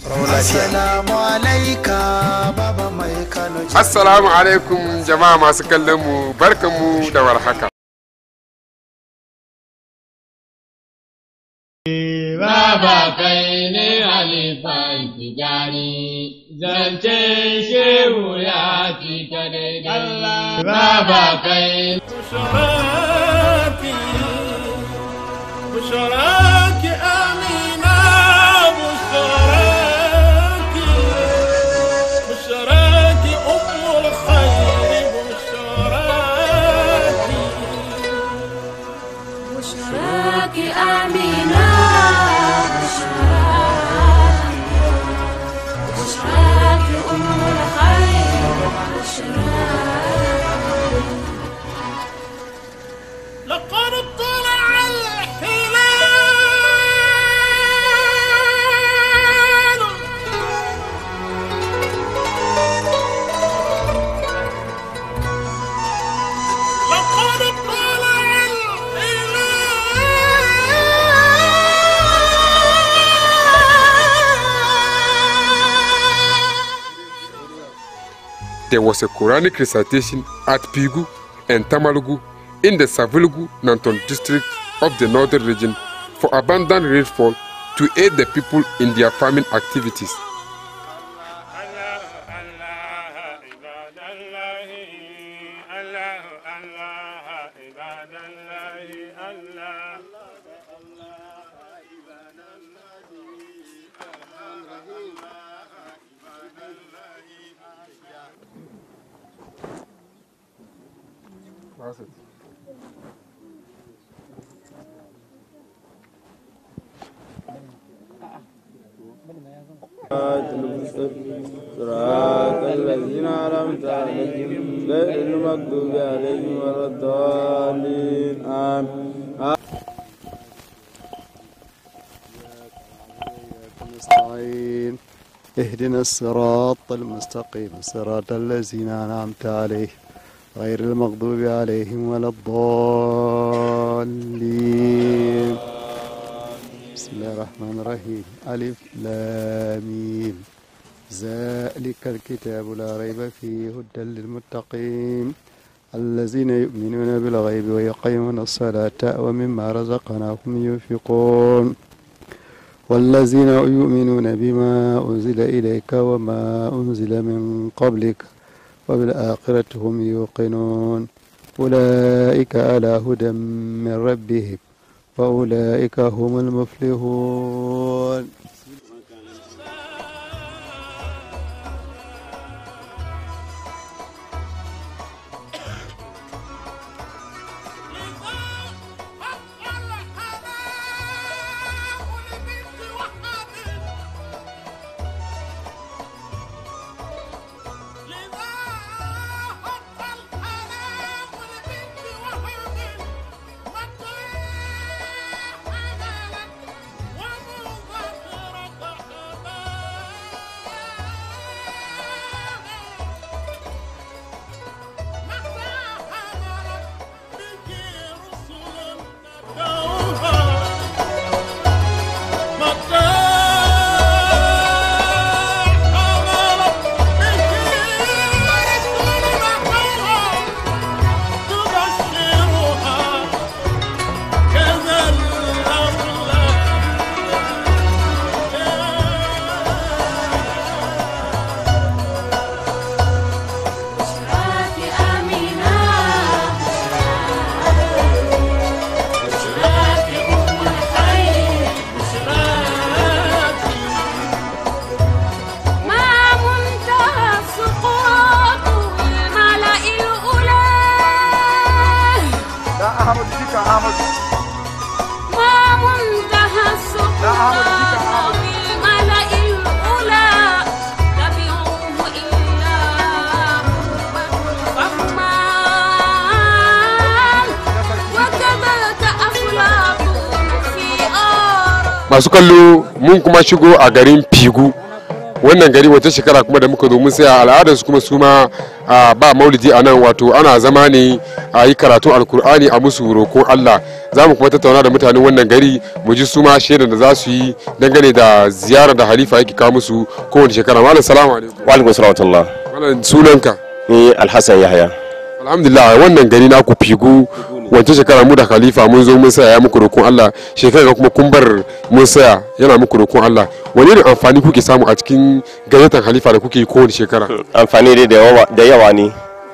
Assalamu alaika baba mai Kano. Assalamu alaikum jama'a masu kallon mu barkanmu da warhaka. Baba kai ne halifan tijani, zancen shehu ya cika daidai. Baba kai بشراكي بشراكي أمينة بشراكي بشراكي أم الخير بشراكي بشراك آمنة بشراك بشراك أم الخير بشراك لقد طلع الهلال لقد طلع الهلال There was a Quranic recitation at Pigu and Tamalugu in the Savilgu Nanton district of the northern region for abundant rainfall to aid the people in their farming activities. صراط الذين أنعمت عليهم غير المغضوب عليهم ولا الضالين آمين نستعين اهدنا الصراط المستقيم صراط الذين أنعمت عليهم غير المغضوب عليهم ولا الضالين بسم الله الرحمن الرحيم ألف لامين ذلك الكتاب لا ريب فيه هدى للمتقين الذين يؤمنون بالغيب ويقيمون الصلاة ومما رزقناهم ينفقون والذين يؤمنون بما أنزل إليك وما أنزل من قبلك وبالآخرة هم يوقنون أولئك على هدى من ربهم وأولئك هم المفلحون بشراك آمنة بشراك أم الخير ما منتهى سقوط الملأ الأولى ما منتهى السقوط الملأ الأولى تبعوه إلا فهمان وكذلك أفلاطون في آراء Masu kallo mun kuma shigo a garin Pigu wannan gari wata shekara kuma da muka zo mun saya al'adar su kuma su ma a, ba maulidi a nan wato ana zama ne a yi karatu alkur'ani a musu roƙon Allah za mu kuma tattauna da mutanen wannan gari mu ji su ma shaidan da za su yi dangane da ziyarar da halifa yake kawo musu kowace shekara malam salamu alaikum wa alaikum salam malam sunanka ni alhassan yahaya alhamdulillah wannan gari na ku figu wancan shekara mu da khalifa mun zo mun saya ya muku roƙon Allah shekara kuma kun bar mun saya yana muku roƙon Allah wani irin amfani kuke samu a cikin gayyatar khalifa da kuke yi kowace shekara amfani dai da yawa da yawa ne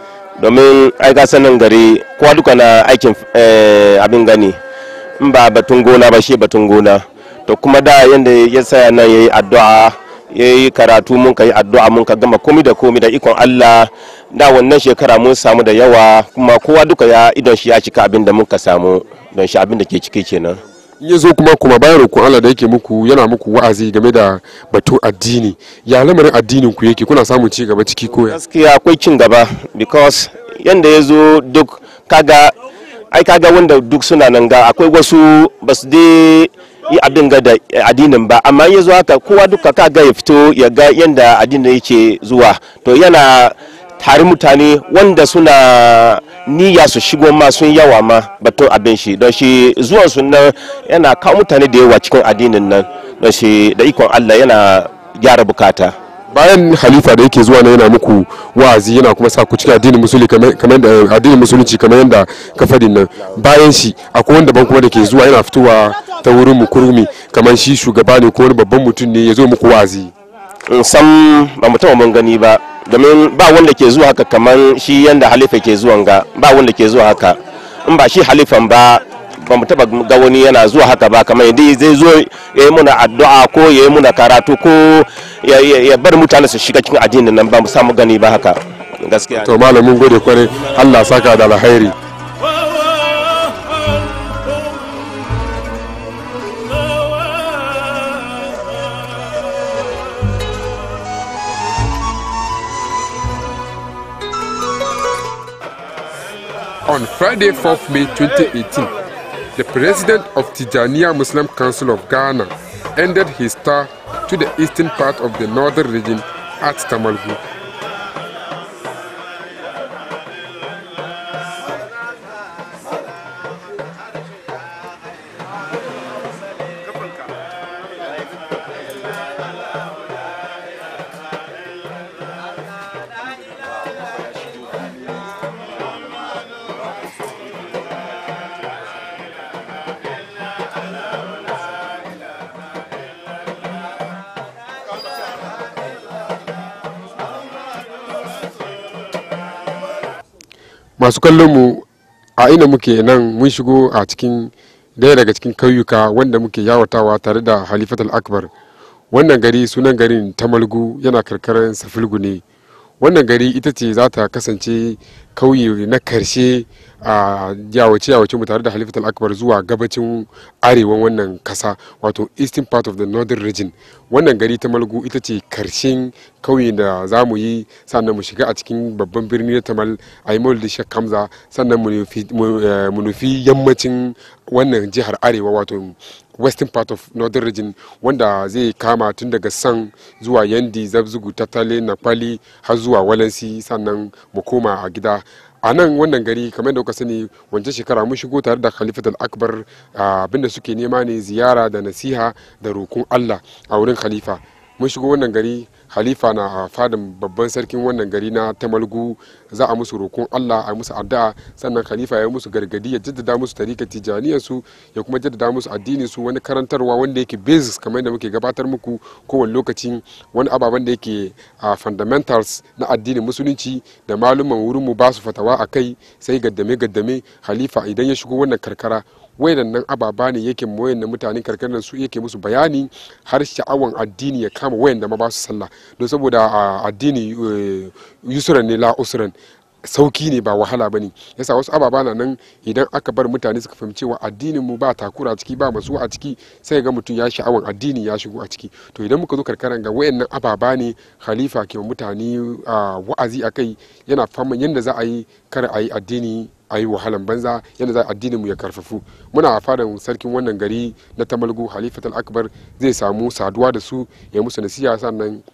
domin ai ka sanin gari kowa duka na aikin eh, abin gani in ba batun gona ba shi batun gona to kuma da yanda ya saya nan yayi addu'a yayi karatu mun ka yi addu'a mun ka gama komi da komi da ikon Allah da wannan shekara mun samu da yawa kuma kowa duka ya idon shi ya cika abin da muka samu don shi abin da ke ciki kenan in ya zo kuma kuma bayan roƙon Allah da yake muku yana muku wa'azi game da batun addini ya lamarin addinin ku yake kuna samun ci gaba ciki ko ya gaskiya akwai cin gaba because yanda ya zo duk kaga ai kaga wanda duk suna nan ga akwai wasu ba su dai yi abin ga da addinin ba amma ya zo haka kowa duka kaga ya fito ya ga yanda addinin yake zuwa to yana tare mutane wanda suna niyya su shigo ma sun yawa ma batun abin shi don shi zuwan su nan yana kawo mutane da yawa cikin addinin nan don shi da ikon Allah yana gyara bukata bayan halifa da yake zuwa na yana muku wa'azi yana kuma sa ku cikin addinin musulunci kamar kamar da addinin musulunci kamar yadda ka fadin nan bayan shi akwai wanda ban kuma da ke zuwa yana fitowa ta wurin mu kurmi kamar shi shugaba ne ko wani babban mutum ne ya zo muku wa'azi in san ba mu taɓa mun gani ba domin ba wanda ke zuwa haka kamar shi yanda halifa ke zuwan ga ba wanda ke zuwa haka in ba shi halifan ba ba mu taba ga wani yana zuwa haka ba kamar yadda zai zo ya yi muna addu'a ko ya yi muna karatu ko ya- ya ya bar mutane su shiga cikin addinin nan ba mu samu gani ba haka gaskiya to malamin gode kwarai Allah saka da alkhairi On Friday, 4th May 2018, the president of Tijaniya Muslim Council of Ghana ended his tour to the eastern part of the northern region at Tamalgu. masu kallon mu a ina muke nan mun shigo a cikin daya daga cikin kauyuka wanda muke yawatawa tare da halifatul akbar wannan gari sunan garin tamalgu yana karkarar safilgu ne wannan gari ita ce za ta kasance kauye na karshe a yawace yawace mu tare da halifatul akbar zuwa gabacin arewan wannan kasa wato eastern part of the northern region wannan gari ta malgu ita ce karshen kauye da za mu yi sannan mu shiga a cikin babban birni na tamal a yi maulidi shek kamza sannan mu nufi- mu, eh, mu nufi yammacin wannan jihar arewa wato western part of northern region wanda zai kama tun daga san zuwa yandi zabzugu tattale napali har zuwa walansi sannan mu koma a gida a nan wannan gari kamar da kuka sani wancan shekara mun shigo tare da khalifat al-akbar ah, abinda suke nema ne ziyara da nasiha da roƙon allah a wurin khalifa mun shigo wannan gari halifa na a fadin babban sarkin wannan gari na tamalgu za a musu roƙon allah a musu addu'a sannan khalifa ya yi musu gargadi ya jaddada musu tarika tijaniyar su ya kuma jaddada musu addini su wani karantarwa wanda yake basics kamar yadda muke gabatar muku kowane lokaci wani ababen da yake a fundamentals na addinin musulunci da maluman wurin mu ba su fatawa a kai sai gaddame gaddame halifa idan ya shigo wannan karkara wayannan ababa ne yake wayan mutanen karkarar su yake musu bayani har sha'awan addini ya kama wayan da ma ba su sallah don saboda a, addini eh, yusran ne la usran sauki ne ba wahala bane yasa wasu ababa na nan idan aka bar mutane suka fahimci cewa addinin mu ba takura a ciki ba masu a ciki sai ga mutum ya sha'awan addini ya shigo a ciki to idan muka zo karkaran ga wayannan ababa ne khalifa ke wa mutane a, wa'azi akai yana fama yanda za a yi kar a yi addini a yi wahalan banza yadda za addinin mu ya karfafu muna a fadan sarkin wannan gari na tamalgu halifatul akbar zai samu saduwa da su ya musu nasiha sannan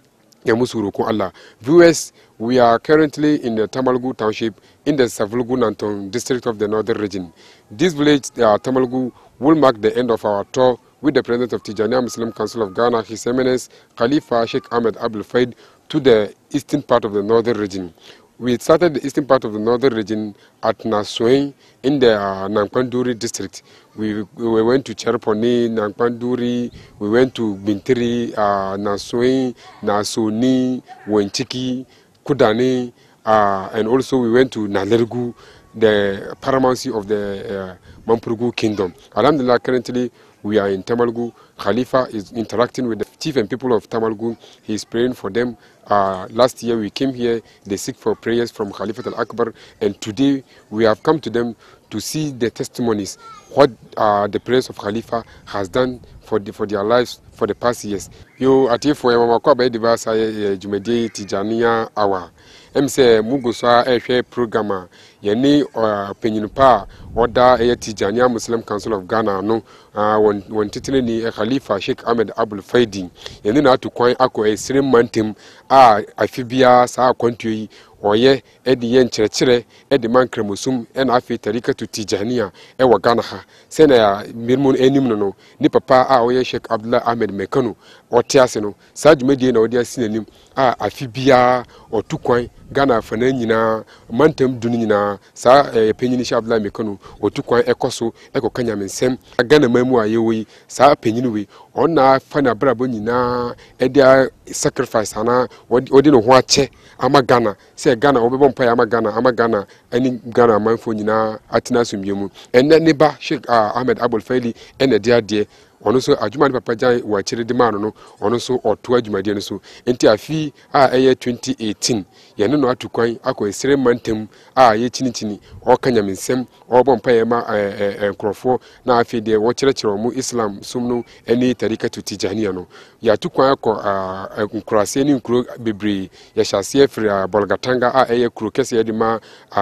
ya musu roƙon Allah. Viewers, we are currently in the Tamalgu township in the Savulgu Nanton district of the northern region. This village, uh, Tamalgu, will mark the end of our tour with the president of Tijaniya Muslim Council of Ghana, His Eminence Khalifa Sheikh Ahmed Abdul Faid, to the eastern part of the northern region. We started the eastern part of the northern region at Nasoi in the uh, Nankpanduri district. We, we went to Cherponi, Nankpanduri, we went to Bintiri, uh, Nasoi, Nasoni, Wenchiki, Kudani, uh, and also we went to Nalergu, the paramountcy of the uh, Mampurgu kingdom. Alhamdulillah, currently we are in Tamalgu. Khalifa is interacting with the chief and people of Tamalgu. He is praying for them. Uh, last year we came here, they seek for prayers from Khalifa al Akbar, and today we have come to them to see the testimonies, what uh, the prayers of Khalifa has done for, the, for their lives for the past years. Yo atiefo ya mama kwa bae di ba sa ye jumedi Tijaniya awa. Em sɛ mugu so a ɛhwɛ program a yɛne panyini pa a ɔda ɛyɛ Tijaniya Muslim Council of Ghana no wɔn wɔn titire ni Khalifa Sheikh Ahmed Abdul Faidi yɛne na ato kwan akɔ ɛsere mantam a afi biara saa akwantuo yi ɔyɛ ɛde yɛ nkyerɛkyerɛ ɛde ma nkramosom ɛna afei tarikatu Tijaniya ɛwɔ Ghana ha sɛnea mmirimu anim no no ne papa a ɔyɛ Sheikh Abdullah Ahmed Mekano ɔte ase no saa dwumadie na ɔde asi n'anim a afi biara ɔtu kwan ghana afana nyinaa mantam du no nyinaa saa ɛɛ panyin hyɛ abdullahi mekano ɔtu kwan ɛkɔ so ɛkɔka nyamensɛm ghana man mu a yɛwɔ yi saa panyin wei ɔna fa n'abrabɔ nyinaa ɛde a sacrifice anaa ɔde ne ho akyɛ ama ghana sɛ ghana wɔbɛbɔ mpaeɛ ama ghana ama ghana ɛne ghana amanfoɔ nyinaa atena asomdwe mu ɛnɛ ne ba sheikh ahmed abul faili ɛna ɛde adeɛ ɔno nso adwuma ne papa gyan wɔ akyire de maa no no ɔno nso ɔto adwumadeɛ no so nti afi a ɛyɛ 2018 yɛne no ato kwan akɔ ɛsere mantam a yɛkyinikyini ɔka nyamensɛm ɔrebɔ mpaeɛ ma nkurɔfoɔ na afei deɛ wɔkyerɛkyerɛ wɔ mu islam som no ne tarikato tijaniya no yɛato kwan akɔ nkuraseɛ ne nkuro bebree yɛhyɛ aseɛ firi bɔlgatanga a ɛyɛ kuro kɛseɛ de ma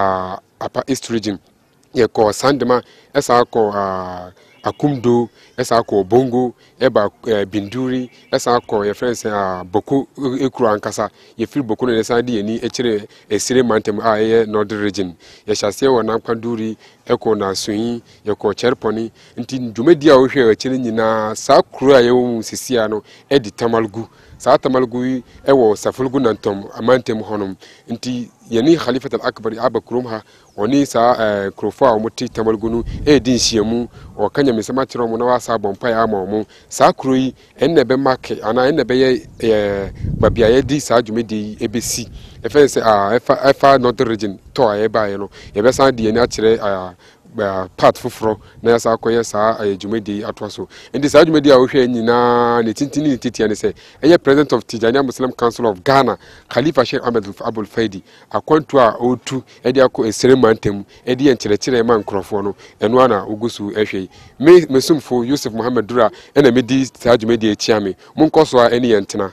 apa east region yɛkɔ sandema ɛsan akɔ akumdo ɛsan akɔ bongo ɛba ɛɛ binduri ɛsan akɔ yɛfrɛ sɛ aa boko ekuro ankasa yɛfiri boko no yɛsan de yɛn ni akyire esire mantam a ɛyɛ northern region yɛhyɛ aseɛ wɔ nankpaduri ɛkɔ nasoyi yɛkɔ kyɛrepɔni nti dwumadi a wohwɛ akyire nyinaa saa kuro a yɛwɔ mu sisia no ɛdi tamalgu saa tamalgu yi ɛwɔ safulgu nantam amantam hɔnom nti yɛne khalifat al-akbar aba kurom ha ɔne saa ɛɛ kurofo a wɔte tamalgu no ɛredi nhyiamu ɔka nyamesɛm akyerɛ wɔn na wasa abɔ mpaeɛ ama wɔn saa kuro yi ɛnna ɛbɛma ke anaa ɛnna ɛbɛyɛ ɛɛ baabi a yɛde saa dwumadie yi ɛbɛsi ɛfɛn sɛ aa ɛfa ɛfa northern region tɔ a yɛbaeɛ no yɛbɛsan de yɛn akyerɛ aa part foforɔ na yɛsa akɔyɛ saa ɛyɛ dwumadie atoa so nti saa dwumadie a wohwɛ nyinaa ne tintini ne titia ne sɛ ɛyɛ president of tijania muslim council of ghana khalifa sheikh ahmed abul faidi akwantu a ɔretu ɛde akɔ ɛsere mantam ɛde yɛ nkyerɛkyerɛ ma nkurɔfoɔ no ɛno ana wogu so ɛhwɛ yi me mesomfo yusuf mohammed dura ɛna medi saa dwumadie akyia me monkɔ so a ɛne yɛn tena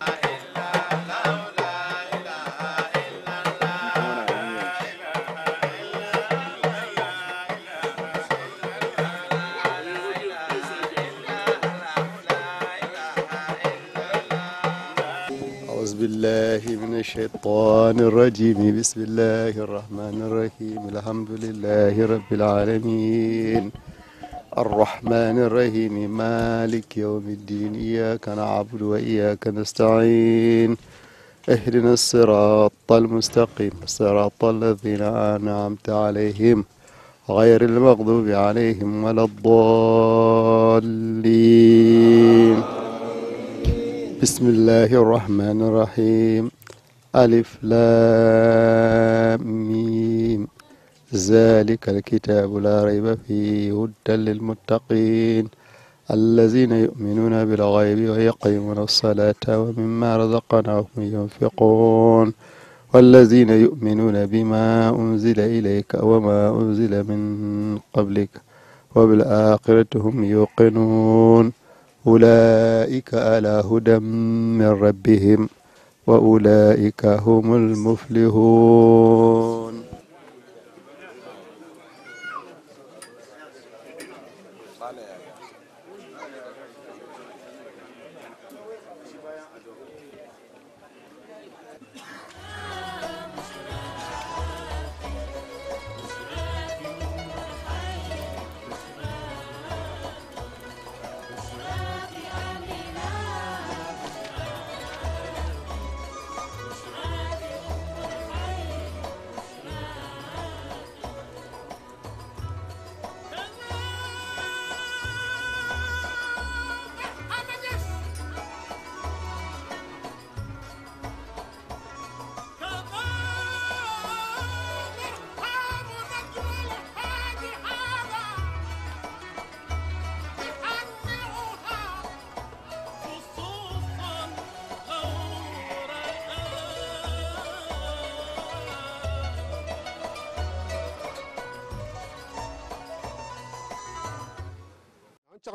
أعوذ بالله من الشيطان الرجيم بسم الله الرحمن الرحيم الحمد لله رب العالمين الرحمن الرحيم مالك يوم الدين إياك نعبد وإياك نستعين اهدنا الصراط المستقيم صراط الذين أنعمت عليهم غير المغضوب عليهم ولا الضالين بسم الله الرحمن الرحيم ألف لام ميم ذلك الكتاب لا ريب فيه هدى للمتقين الذين يؤمنون بالغيب ويقيمون الصلاة ومما رزقناهم ينفقون والذين يؤمنون بما أنزل إليك وما أنزل من قبلك وبالآخرة هم يوقنون أولئك على هدى من ربهم وأولئك هم المفلحون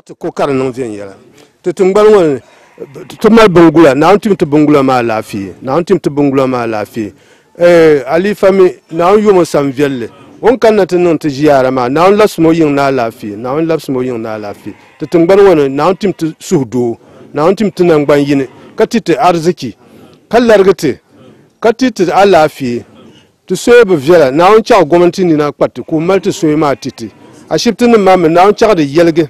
ti ko kari niŋ viɛnyɛla ti tingbani ŋɔ ni ti mali bingula naawuni tim ti bingula maa laafee naawuni tim ti bingula maa laafee eh, alifa mi naawuni yomo sam viɛlli o ni kanna ti niŋ ti ʒiyaara maa naawuni labisimi o yiŋ ni alaafee naawuni labisimi o yiŋ ni alaafee ti tingbani ŋɔ ni naawuni tim ti suhu doo naawuni tim ti nangban yini ka ti ti arziki ka larigi ti ka ti ti alaafee ti soya bi viɛla naawuni chaɣi gɔmnati nina kpariti ka o mali ti soya maa titi ashibiti nim maa mi naawuni chaɣi di yɛligi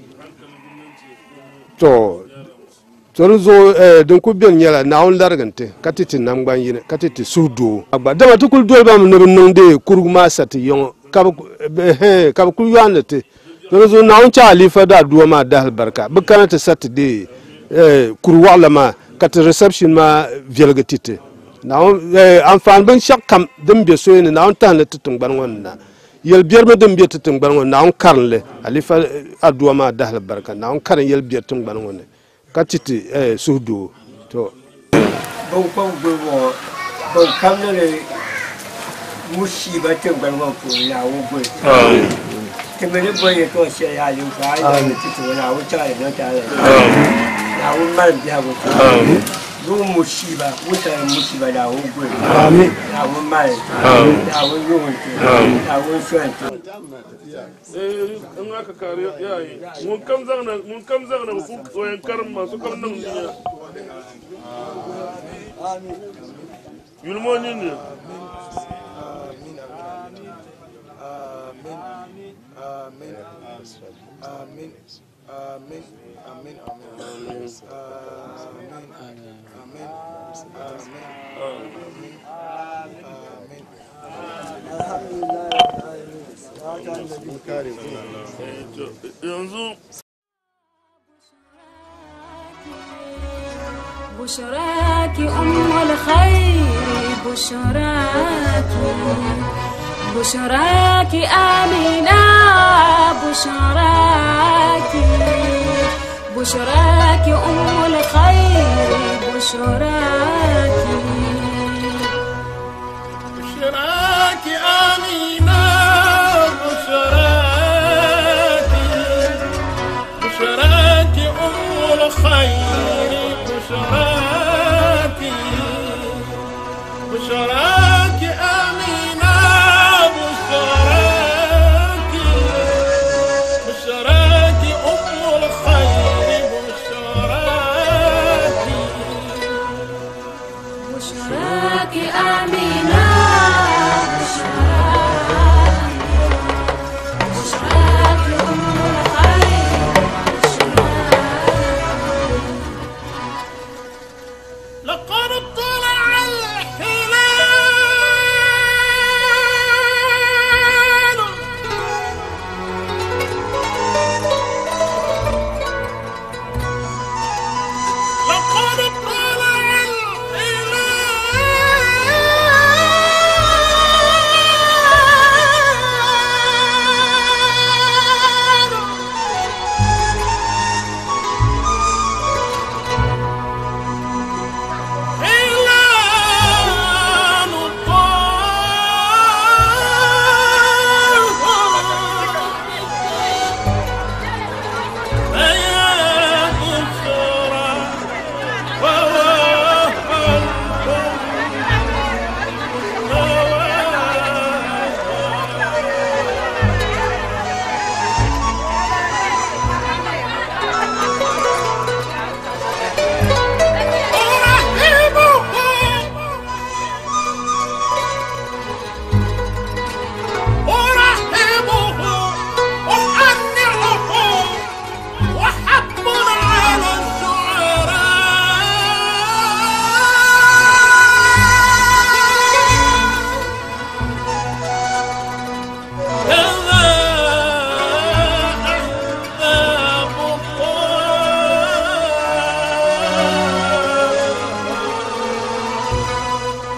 to to di zuɣu eh, din ku biɛni nyɛla naawuni larigi ti ka ti ti nangban yini ka ti ti suhu doo agba dama ti kuli doli bami ni bi niŋdi kurugu maa sa ti yɔŋɔ ka bi eh, ka bi kuli yɔhandi ti to di zuɣu naawuni chaɣi alifa daa duwa maa dahali barika bi kana ti sa ti de eh, kuri waɣala maa ka ti reception maa viɛligi ti ti naawuni eh, anfaani binshaɣu kam din bɛ soya ni naawuni tahali ti tingbani ŋɔ ni na yɛlbɛrimi din bɛ ti tingbani ŋɔ ni naawuni karinli alifa eh, aduwa maa dahali barika naawuni karin yɛlbɛri tingbani ŋɔ ni ka ti ti eh, suhu doo to bin kɔŋ gbubi ŋɔ bin kamdi ni musiiba tingbani ŋɔ puuni naawuni gbubi ti mi ni bɔli yɛtɔɣa shɛli yaa linfa a yi ni titi ŋɔ naawuni chaɣali niŋ taali naawuni mali biɛhagu duu musiiba wutari musiiba naawuni gbubi naawuni mali naawuni yuɣunti naawuni sɔnti in aka kare yayi mun kam zagna mun kam zagna ku wayan karin masu kam nan duniya yulmoni ne yanzu بشراك أم الخير بشراك بشراك آمنة بشراك بشراك أم الخير بشراك بشراك آمينة بشراك بشراك أم الخير بشراك بشراك آمينة بشراك بشراك أم الخير بشراك بشراك آمنة بشراك بشراك أم الخير لقد طلع الهلال لقد طلع الهلال هلال الطاهر بياض الثرى ووهى أرحبه وأنعه وحب على الشعراء كذا أحباب الله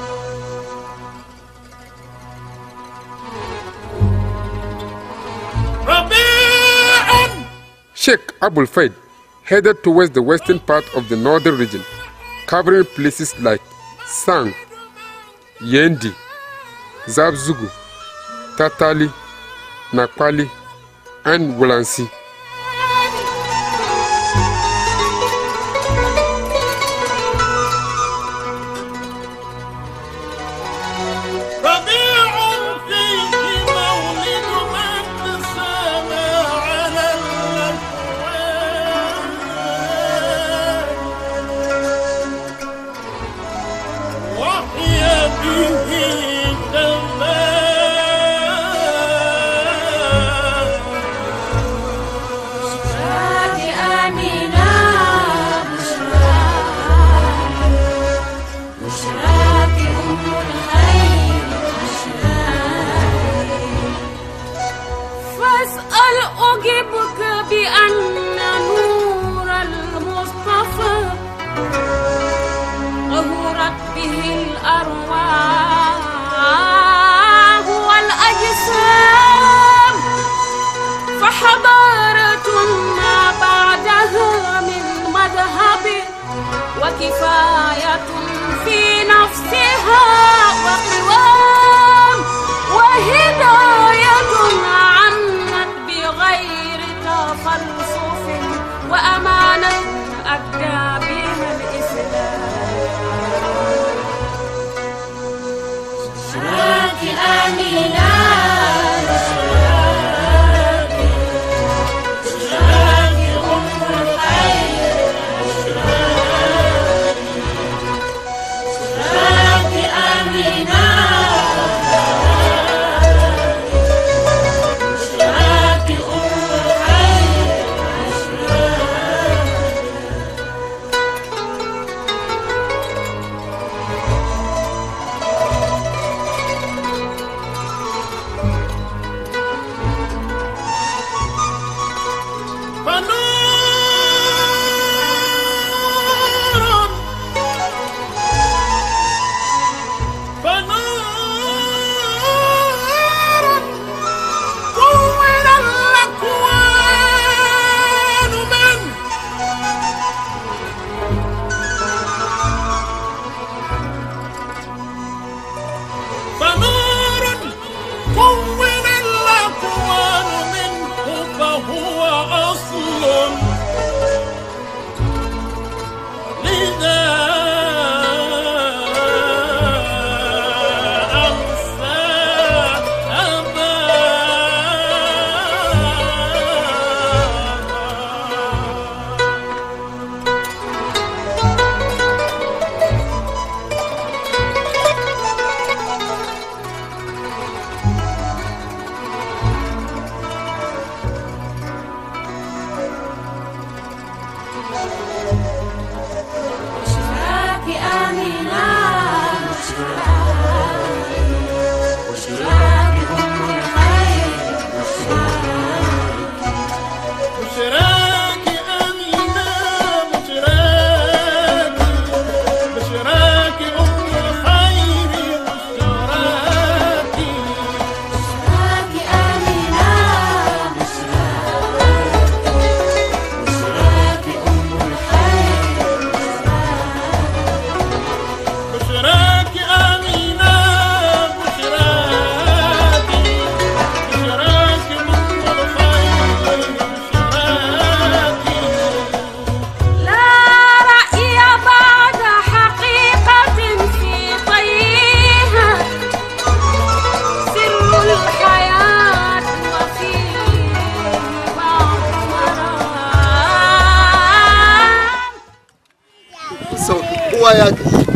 ربيع Sheikh Abul Faid headed towards the western part of the northern region, covering places like Sang, Yendi, Zabzugu, Tatali, Nakwali, and Wulansi. بشراك آمنة بشراك بشراك أم الخير بشراك فاسأل أجبك بأن نور المصطفى طهرت به الأرواح والأجسام فحضارة ما بعدها من مذهب وكفاية في نفسها وقوام وهداية عنت بغير تفلسف وأمانة أدى بها الإسلام بشراك آمنة بشراك بشراك أم الخير بشراك بشراك آمنة بشراك أم الخير بشراك فنور فنور كون الأكوان من فنور كون الأكوان منه فهو أصل لذا أنسى أبا بشراك آمنة بشراك بشراك أم الخير بشراك بشراك أمينة بشراك بشراك أم الخير بشراك بشراك آمنة بشراك بشراك أم الخير بشراك أمينة بشراك بشراك أم الخير بشراك لا رأي بعد حقيقة في طيها سر الحياة وفيه بعض مرام so kowa ya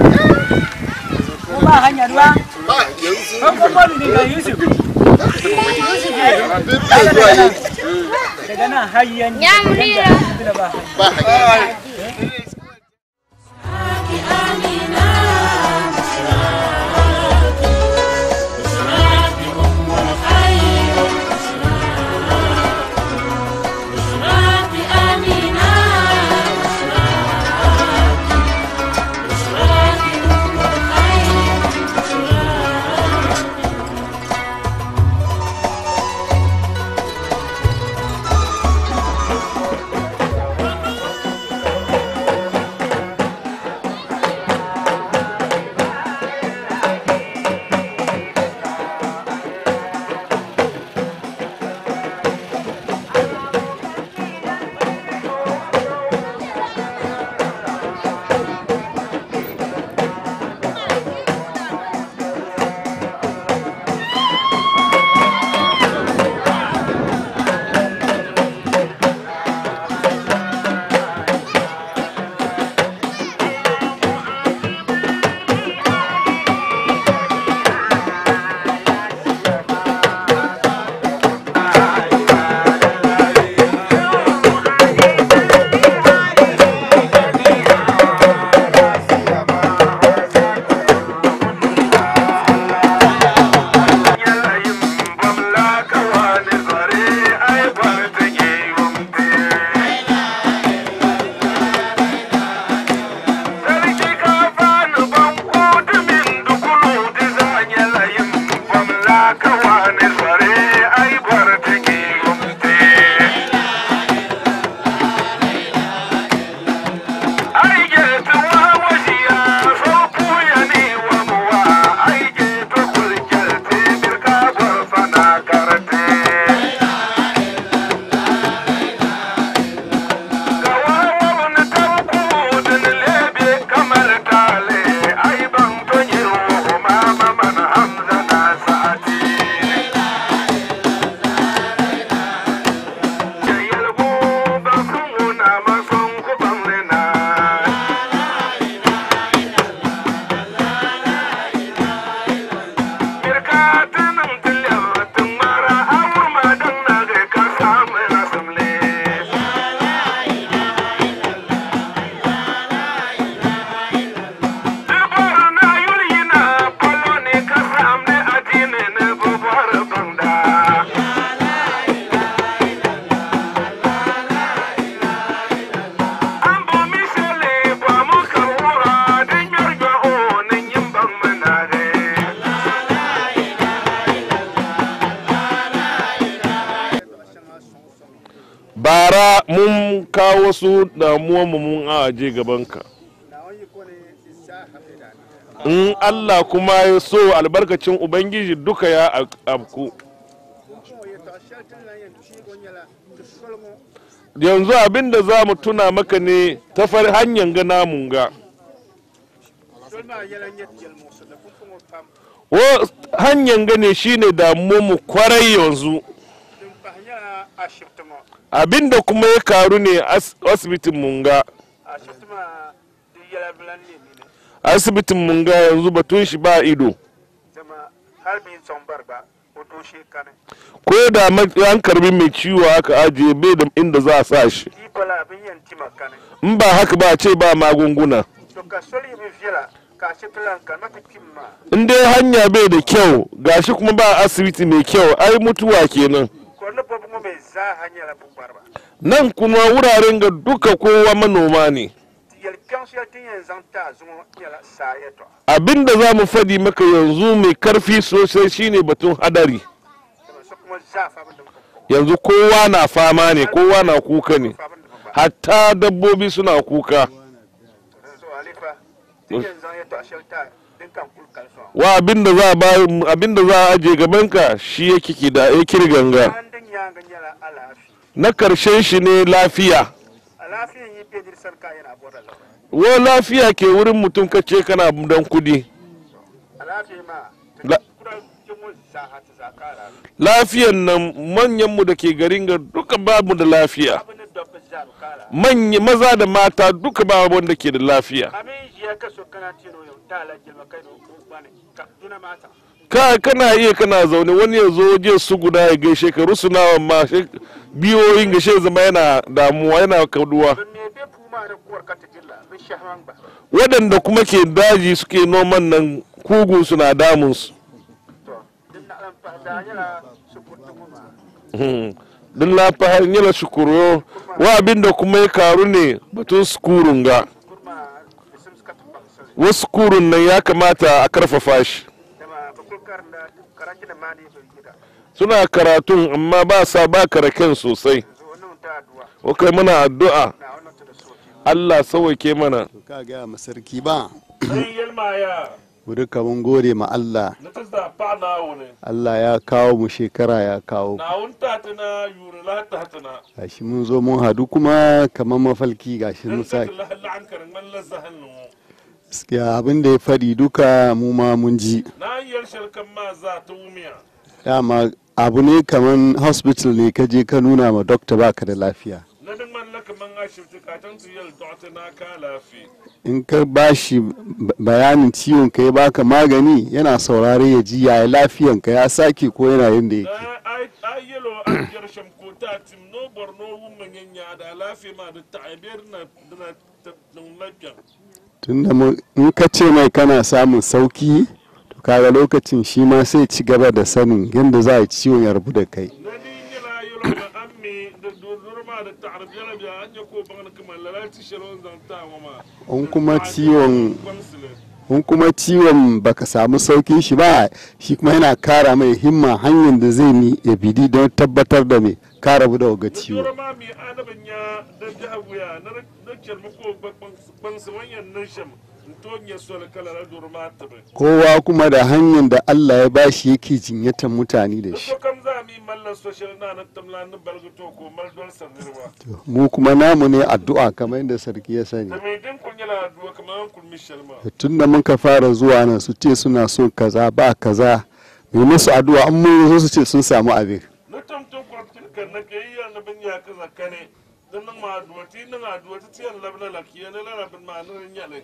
ba hanya ruwa ba yanzu ko ko ni ga Yusuf Yusuf ne daga nan har yan ya munira ba ba hanya kawo wasu damuwa mu mun aje gabanka in Allah kuma ya so albarkacin ubangiji duka ya ab- abku yanzu abin da za mu tuna maka ne ta far hanyar ga namun ga wo hanyar ga ne shine damuwa mu kwarai yanzu abin da kuma ya karu ne as- asibitin munga asibitin munga yanzu batun shi ba ido ko da ma- an karbi mai ciwo aka ajiye bai da inda za a sa shi in ba haka ba a ce ba magunguna in dai hanya bai da kyau gashi kuma ba asibiti mai kyau ai mutuwa kenan nan kuma wuraren ga duka kowa manoma ne abinda za mu faɗi maka yanzu mai karfi sosai shine batun hadari yanzu kowa na fama ne kowa na kuka ne hatta dabbobi suna kuka wa abinda za a ba abinda za a aje gabanka shi yake ki da ya kirganga na karshen shi ne lafiya wa lafiya ke wurin mutum kace kana dan kudi La- lafiyan nan manyanmu da ke garin ga duka babu da lafiya manya maza da mata duka babu wanda ke da lafiya ka kana iya kana zaune wani ya zo waje su guda ya gaishe ka rusunawa ma shi- biyoyin gashe zama yana damuwa yana kaduwa waɗanda kuma ke daji suke noman nan kugu suna damunsu Hmm. don lafahar yala shukuro wa abinda kuma ya karu ne batun sukurun ga wasu kurun nan ya kamata a karfafa shi suna karatun amma ba sa ba karaken sosai kai muna addu'a Allah sauwake mana ka gaya ma sarki ba sai yalma ya wuri mun gode ma Allah na ta da pa na wune Allah ya kawo mu shekara ya kawo na wun ta ta na yuri la ta ta na gashi mun zo mun hadu kuma kamar mafalki gashi mun sa la la an karin man la zahan nu gaskiya abin da ya faɗi duka mu ma mun ji na yar sharkan ma za ta wumiya dama abu ne kamar hospital ne ka je ka nuna ma doctor baka da lafiya na duk man laka man ashibti ka tan su yal dokta na ka lafi in ka bashi b- bayanin ciwon ka ya baka magani yana saurare ya ji yaya lafiyan ka ya sake ko yana yin da yake na ai ai yelo an yar sham ko ta tim no borno wumman yanya da lafi ma da ta'ibir na na ta dun lafiya tunda mu- in ka ce mai kana samun sauki to kaga lokacin shi ma sai ci gaba da sanin yadda za a yi ciwon ya rabu da kai na ni yela yelo ma ammi da durma da ta'arif yala biya an ya ko ban kuma lalati shirin zanta wa ma in kuma ciwon in kuma ciwon baka samu saukin shi ba shi kuma yana kara mai himma hanyar da zai ni ya bidi don tabbatar da mai ka rabu da waga ciwo yoro ma mi adaban ya da jahabuya na na kelma ko ban su wanyan nan sham to nya so la kala la durma tabe kowa kuma da hanyar da Allah ya bashi yake jinyatar mutane da shi so kam za mi mallan social na na tamla na balgato ko mal dol sanirwa mu kuma namu ne addu'a kamar yadda sarki ya sani da mai din kun yala duwa kamar kun mishal ma tun da muka fara zuwa nan su ce suna so kaza ba kaza mai musu addu'a an mun zo su ce sun samu abin na tamtam kwartin kan na ke yi na bin ya kaza kane dan nan ma duwa ti nan aduwa ti tiyan labna lakiya na larabin ma nan yale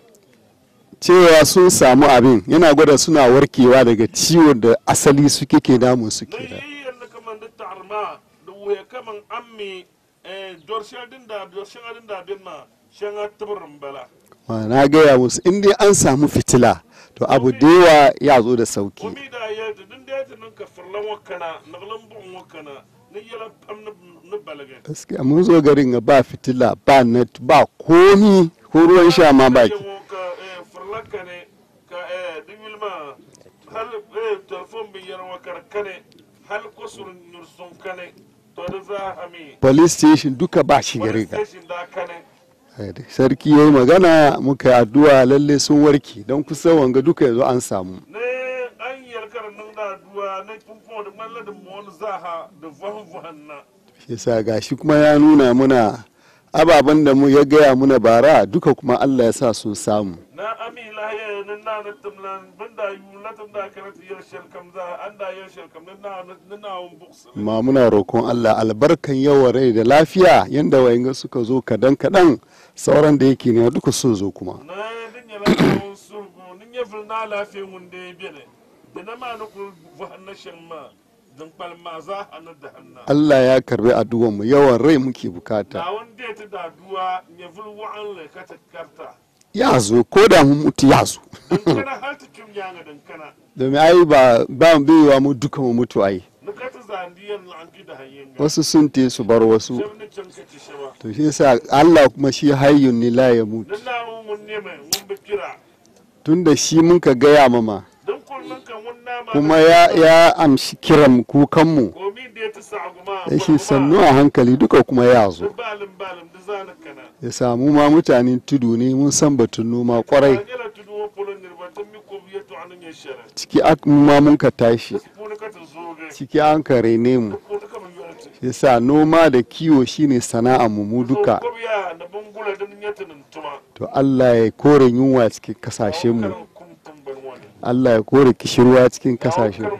cewa sun samu abin yana gwada suna warkewa daga ciwon da asali suke ke damun su ke da yi yanda kaman da tarma da wuya kaman ammi eh dorshan din da dorshan din da bin ma shan tabrin bala Ma na gaya musu in dai an samu fitila to abu da yawa ya zo da sauki komi da ya da din da ya nan ka farlan wakana naglan bun wakana ni yala pam na balaga gaskiya mun zo garin ga ba fitila ba net ba komi ko ruwan sha ma ba ki ka eh farlaka ne ka eh dimil ma hal eh telefon bi yar wakar kane hal kosur nur son kane to da za a mi police station duka ba shi gare police ka station da kane Eh, da sarki ya yi magana muka yi addu'a lalle sun warke don kusa wanga duka yanzu an samu ne an yarkar nan da duwa na kumfo da malla da mu wani zaha da vahu vahan na shi yasa gashi kuma ya nuna muna ababen da mu ya gaya muna bara duka kuma Allah ya sa sun samu na ami lahiya na na na tumlan banda yu na tum da karatu yar shelkam za an da yar shelkam na na na na wun buksa ma muna roƙon Allah albarkan yawan rai da lafiya yanda wayanga suka zo kadan kadan sauran da yake ne duka sun zo kuma na din ya lafiya surgu nin ya fil na lafiya mun da ya bene da na ma na ku vahan na shan ma dan palma za a na da hanna Allah ya karbi addu'ar mu yawan rai muke bukata da wanda ya ta da duwa ya fil wa'an le ka ta karta ya zo ko da mun mutu ya zo dan kana har ta kim yanga dan kana domin ai ba ba baiwa mu duka mu mutu ai na ka ta zandiyan an da hayyen wasu sun te su bar wasu shem ni can ka ci shaba to shi yasa Allah kuma shi hayyun ni la ya mutu dan na mun ne mai mun bi kira tunda shi mun ka gaya mama dan kullun kan wannan ma kuma ya ya amshi kiran kukan mu komi da ya ta sa guma da shi sannu a hankali duka kuma ya zo balin balin da zana kana ya samu ma mutanen tudu ne mun san batun noma kwarai yana tudu wa polon ne ba tan mi ko biya to anan ya shara ciki ak mu ma mun ka tashi ko ka ta zo ga ciki an ka rene mu ko ta kama yurata yasa noma da kiwo shine sana'ar mu mu duka ko biya da bangula da nin yata nan tuma to Allah ya kore yunwa cikin kasashen mu Allah ya kore kishirwa cikin kasashen mu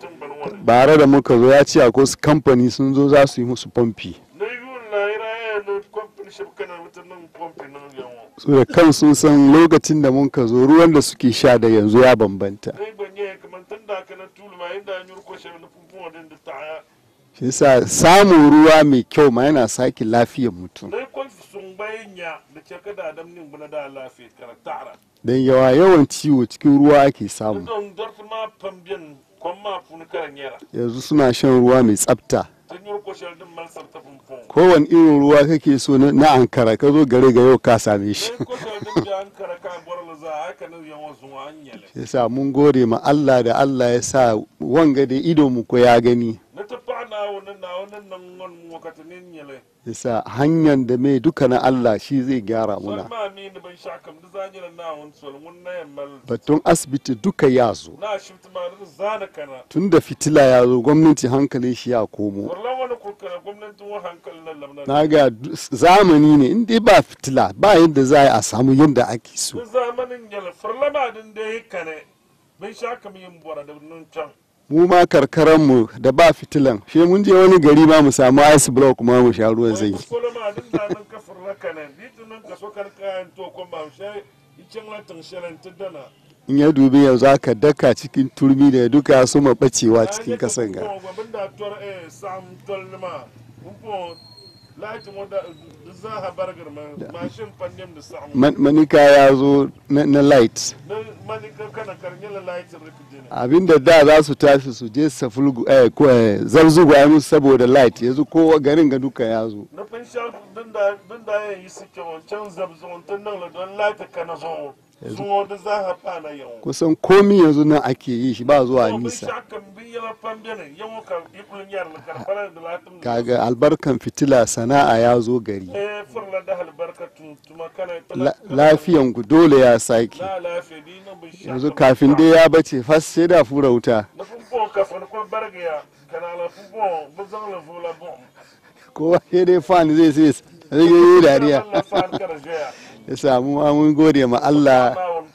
bare da muka zo ya ce akwai wasu kamfani sun zo za su yi musu pompi na yun na ira ya no company ship kana mutan nan pompi nan yawo su da kan sun san lokacin da muka zo ruwan da suke sha da yanzu ya bambanta dai banye kaman tan da kana tulu ma inda an yurko shi na funfun wadin da ta shi yasa samun ruwa mai kyau ma yana sake lafiyar mutum dai kon sun bayan ya da ke kada adam nin buna da lafiya kara tara don yawa yawan ciwo cikin ruwa ake samu don dorfi ma pambien kon ma fun karan yara yanzu suna shan ruwa mai tsafta tan yurko shi din malsar ta funfun kowane irin ruwa kake so na na ankara ka zo gare ga yau ka same shi ko shi din da an kara ka borla za haka nan yawan zuwa an yale yasa mun gode ma Allah da Allah ya sa wanga da ido mu ko ya gani na ta fa na wannan na wannan nan wan mu wakati nin yale yasa hanyar da mai duka na Allah shi zai gyara muna ma mi ni ban sha kam da zanyira na won sol mun na yammal batun asibiti duka ya zo na shifta ma da zana kana tun da fitila ya zo gwamnati hankalin shi ya komo wallan wani kurkara gwamnatin wa hankalin nan lamna na ga du- zamani ne in dai ba fitila ba yadda za a samu yadda ake so da zamanin yala farlama din da ya kane ban sha kam yin bora da nun can mu ma karkaran mu da ba fitilan she mun je wani gari ma mu samu ice block ma mu sha ruwan zai koloma din da nan ka farla kane bitin nan ka so kar kayan to ko ba sha icen latin shalan tidana in ya dubi yanzu aka daka cikin turmi da duka ya suma bacewa cikin kasan ga babin da tor eh sam tol ma umpo latin wanda za ha bargar ma mashin pandem da sam Man- manika ya zo na, na light na mani ka kana karnyala latin rikijin abinda da za su tashi su je safulgu eh, ko eh, zarzugu ai musu saboda light yanzu kowa garin ga duka ya zo na fin sha din da din da ya yi suke wancan zabzon tun nan la don lati kana zo zuwa da za ha fana yau kusan komi yanzu nan ake yi shi ba zuwa bin nisa sha kan bin yala pambene yau ka ikulun yar la karfara da latin kaga albarkan fitila sana'a ya zo gari eh furla da albarkatu tuma kana La- lafiyan ku dole ya sake na lafiya di na bin sha yanzu kafin dai ya bace fas sai da fura wuta na fun bon kafin ko bargaya kana la fun bon buzan la fula bon kowa sai dai fan zai sai zai yi dariya Allah fan kara jaya ya samu ma mun gode ma Allah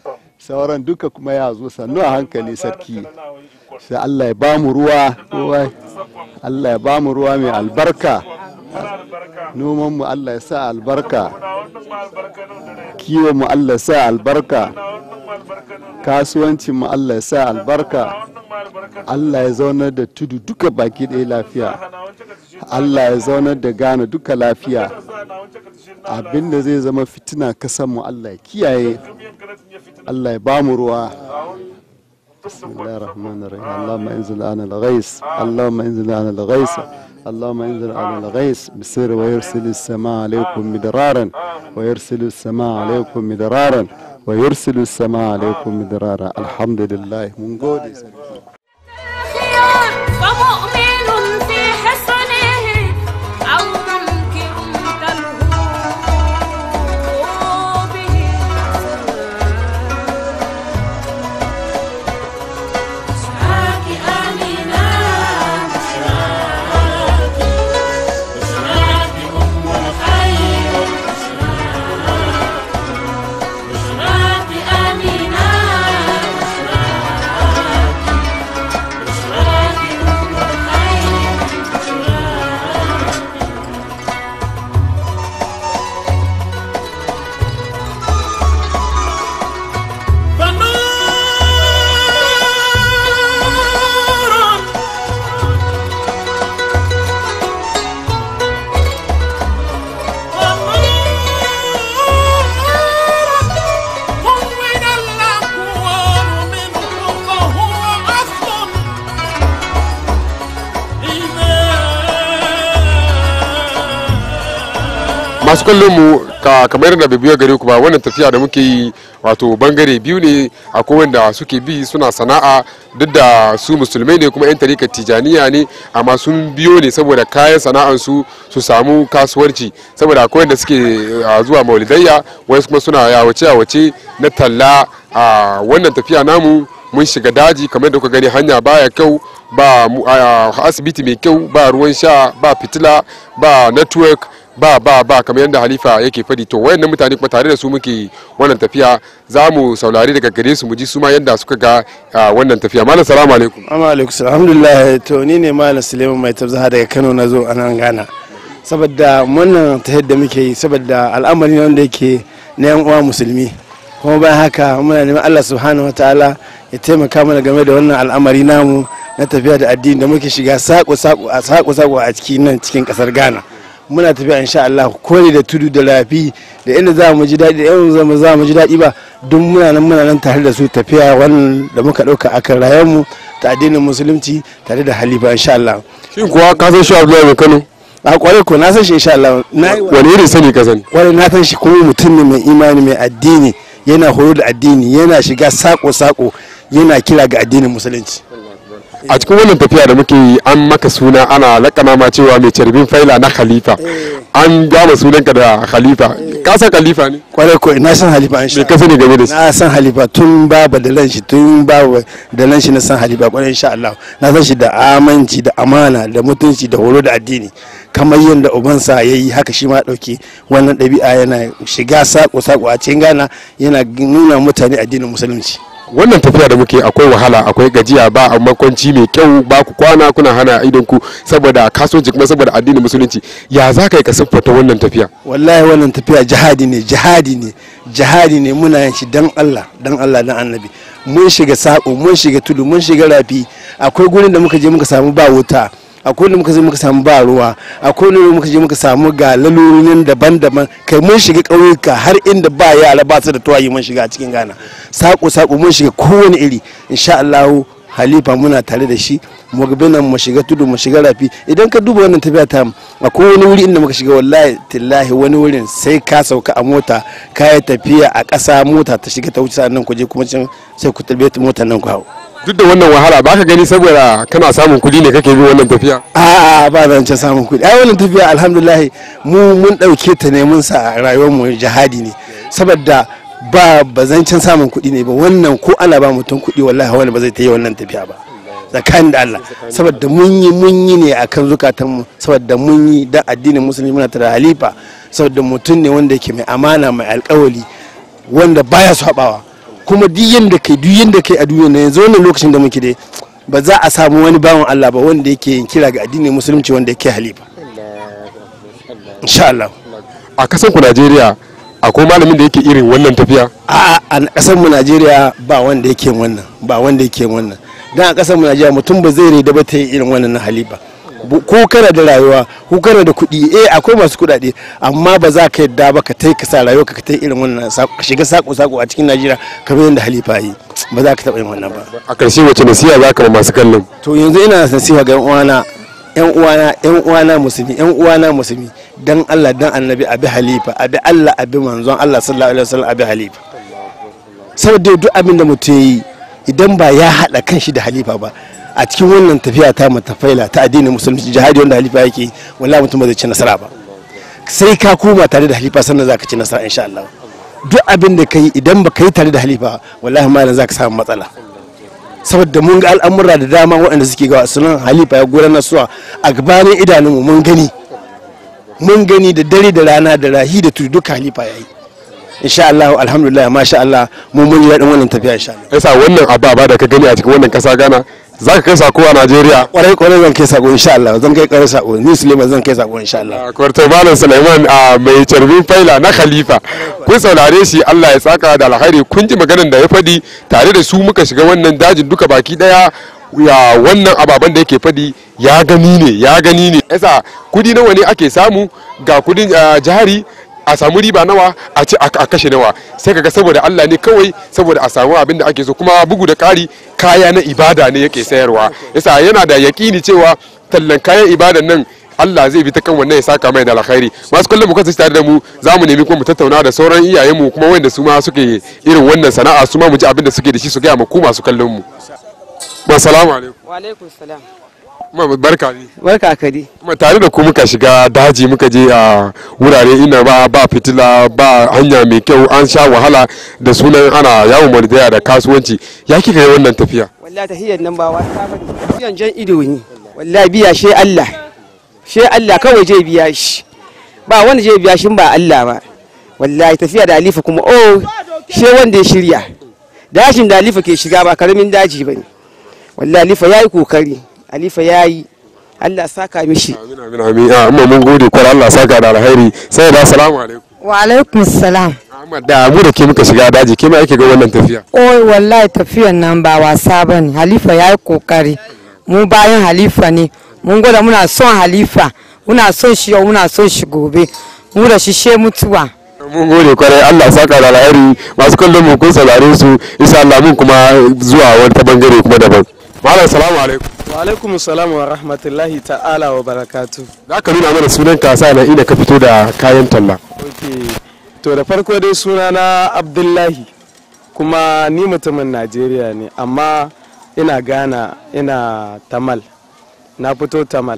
sauran duka kuma ya zo sannu a hankali sarki sai Allah ya bamu ruwa kowa Allah ya bamu ruwa mai albarka noman mu Allah ya sa albarka kiwon mu Allah ya sa albarka kasuwancin mu Allah ya sa albarka Allah ya zaunar da tudu duka baki ɗaya lafiya Allah ya zaunar da Ghana duka lafiya abinda zai zama fitina kasan mu Allah ya kiyaye Allah ya bamu ruwa بسم الله الرحمن الرحيم اللهم انزل على الغيث اللهم انزل على الغيث اللهم انزل على الغيث بسر ويرسل السماء عليكم مدرارا ويرسل السماء عليكم مدرارا ويرسل السماء عليكم مدرارا الحمد لله من قولي فمؤمن في حصنه masu kallon mu ka kamar yadda bai biyo gare ku ba wannan tafiya da muke yi wato bangare biyu ne akwai wanda suke bi suna sana'a duk da su musulmai ne kuma yan tarikar tijaniya ne amma sun biyo ne saboda kayan sana'ansu su samu kasuwarci saboda akwai wanda suke ah, zuwa maulidayya wasu kuma suna yawace yawace na talla a wannan tafiya namu mun shiga daji kamar da kuka gani hanya baya kyau ba mu- a asibiti mai kyau ba ruwan sha ba fitila ba network ba ba ba kamar yadda halifa yake fadi to wayannan mutane kuma tare da su muke wannan tafiya za mu saurari daga gare su mu ji su ma yadda suka ga ah, wannan tafiya malam salamu alaikum Amma alaikum salam. alhamdulillah to ni ne malam Suleiman mai tabzaha daga Kano na zo a nan Ghana saboda wannan ta yadda muke yi saboda al'amari ne wanda yake na yan uwa musulmi kuma bayan haka muna neman Allah subhanahu wataala ya taimaka mana game da wannan al'amari namu na tafiya da addini da muke shiga sako sako a sako sako a cikin nan cikin kasar Ghana muna tafiya insha Allah kore da tudu da rafi da inda za mu ji daɗi da inda za mu za mu ji daɗi ba duk muna nan muna nan tare da su tafiya wannan da muka ɗauka akan rayuwarmu ta addinin musulunci tare da halifa insha Allah shin kuwa ka san shi Abdullahi mai Kano a kware ko na san shi insha Allah na yi wani irin sani ka sani kware na san shi kuma mutum ne mai imani mai addini yana horo da addini yana shiga sako sako yana kira ga addinin musulunci a cikin wannan tafiya da muke yi an maka suna ana lakana ma cewa mai carbin faila na khalifa an gama sunanka da khalifa ka san khalifa ne kwarai ko na san halifa insha me ka sani game da shi na san halifa tun babu da lanshi tun babu da lanshi na san halifa kwarai insha Allah na san shi da aminci da amana da mutunci da horo da addini kamar yadda ubansa ya yi haka shi ma ɗauki wannan ɗabi'a yana shiga sako sako a cikin Ghana yana nuna mutane addinin musulunci wannan tafiya da muke akwai wahala akwai gajiya ba a makwanci mai kyau ba ku kwana kuna hana idon ku saboda kasuwanci kuma saboda addinin musulunci ya za ka yi ka siffata wannan tafiya wallahi wannan tafiya jihadi ne jihadi ne jihadi ne muna yin shi dan Allah dan Allah dan annabi mun shiga sako mun shiga tudu mun shiga rafi akwai gurin da muka je muka samu ba wuta akwai da muka je muka samu ba ruwa akwai da muka je muka samu ga lalurorin daban-daban kai mun shiga ƙauyuka har inda ba yara ba su da tuwayi mun shiga a cikin Ghana sako sako mun shiga kowane iri insha Allah halifa muna tare da shi mu ga nan mu shiga tudu mu shiga rafi idan ka duba wannan tafiya ta akwai wani wuri inda muka shiga wallahi tillahi wani wurin sai ka sauka a mota ka yi tafiya a ƙasa mota ta shiga ta wuce sannan ku je kuma can sai ku tarbe motar nan ku hau duk da wannan wahala ba ka gani saboda kana samun kuɗi ne kake bin wannan tafiya a'a ba zan ce samun kuɗi ai wannan tafiya alhamdulillah mu mun ɗauke ta ne mun sa a rayuwar mu jihadi ne saboda ba ba zancen samun kuɗi ne ba wannan ko ana ba mutum kuɗi wallahi wani ba zai ta yi wannan tafiya ba tsakanin da Allah saboda mun yi mun yi ne akan zukatan mu saboda mun yi da addinin musulmi muna tare halifa saboda mutum ne wanda yake mai amana mai alkawali wanda baya sabawa kuma duk yanda kai duk yanda kai a duniya na yanzu wannan lokacin da muke dai ba za a samu wani bawan Allah ba wanda yake yin kira ga addinin musulunci wanda yake halifa insha Allah a kasan ku Najeriya akwai malamin da yake irin wannan tafiya a a kasar mu Najeriya ba wanda yake yin wannan ba wanda yake yin wannan dan a kasar mu Najeriya mutum ba zai rida ba ta yi irin wannan na halifa Bu- ko kana da rayuwa ko kana da kuɗi eh akwai masu kuɗaɗe amma ba za ka yadda ba ka tai ka sa rayuwa ka tai irin wannan sa- ka shiga sako sako a cikin Najeriya kamar yadda halifa yi ba za ka taɓa yin wannan ba a ƙarshe wace nasiha za ka ma masu kallon to yanzu ina nasiha ga yan uwana yan uwana yan uwana musulmi yan uwana musulmi dan Allah dan annabi abi halifa abi Allah abi manzon Allah sallallahu alaihi wasallam abi halifa saboda duk abin da mutum yi idan ba ya hada kanshi da halifa ba a cikin wannan tafiya ta matafaila ta addinin musulunci jihadi wanda halifa yake yi, wallahi mutum ba zai ci nasara ba sai ka koma tare da halifa sannan zaka ci nasara insha Allah duk abin da kai idan ba ka yi tare da halifa wallahi malam zaka samu matsala saboda mun ga al'amura da dama waɗanda suke ga sunan halifa ya gudanar suwa a gabanin idanunmu mun gani mun gani da dare da rana da rahi da tudu duka halifa ya yi insha Allah alhamdulillah masha Allah mu mun ji daɗin wannan tafiya insha Allah yasa wannan ababa da ka gani a cikin wannan ƙasa Ghana za ka kai sako a Najeriya kwarai kwarai zan kai sako insha Allah zan kai kwarai sako ni Suleiman zan kai sako insha Allah kwarto malam Sulaiman a mai carbin faila na khalifa kun saurare shi Allah ya saka da alkhairi kun ji maganar da ya fadi tare da su muka shiga wannan dajin duka baki daya ya wannan ababen da yake fadi ya gani ne ya gani ne yasa kudi nawa ne ake samu ga kudin ah, jari a samu riba nawa a ce a a kashe nawa sai kaga saboda Allah ne kawai saboda a samu abin da ake so kuma bugu da ƙari kaya na ibada ne yake sayarwa yasa yana da yaƙini cewa tallan kayan ibadan nan Allah zai bi ta kan wannan ya saka mai da alkhairi masu kallon mu kasance tare da mu za mu nemi kuma mu tattauna da sauran iyayen mu kuma wanda su ma suke irin wannan sana'a su ma mu ji abin da suke da shi su gaya ma ku masu kallon mu assalamu alaikum wa alaikum salam kuma barka ne barka ka dai kuma tare da ku muka shiga daji muka je a wurare ina ba ba fitila ba hanya mai kyau an sha wahala da sunan ana yawon maulidaya da kasuwanci ya kika yi wannan tafiya wallahi tahiyar nan ba wasa bane tafiyan jan ido ne wallahi biya she Allah she Allah kawai je biya shi ba wanda je biya shi ba Allah ba wallahi tafiya da alifa kuma oh she wanda ya shirya dashin da alifa ke shiga ba karamin daji bane wallahi alifa yayi kokari alifa yayi Allah saka mishi amin amin a amma mun gode kwar Allah saka da alheri sai da assalamu alaikum wa alaikum salam amma da mu da ke muka shiga daji ke ma ake ga wannan tafiya oi wallahi tafiyan nan ba wasa ba ne halifa ya yi kokari mu bayan halifa ne mun gwada muna son halifa muna son shi yau muna son shi gobe mu da shi she mutuwa mun gode kwarai Allah saka da alheri masu kallon mu kun saurare su insha Allah mun kuma zuwa wani ta bangare kuma daban malam salamu alaikum wa alaikum salam wa rahmatullahi ta'ala wa barakatu za ka nuna mana sunan ka sa na ina ka fito da kayan talla ok to da farko dai suna na abdullahi kuma ni mutumin najeriya ne amma ina gana ina tamal na fito tamal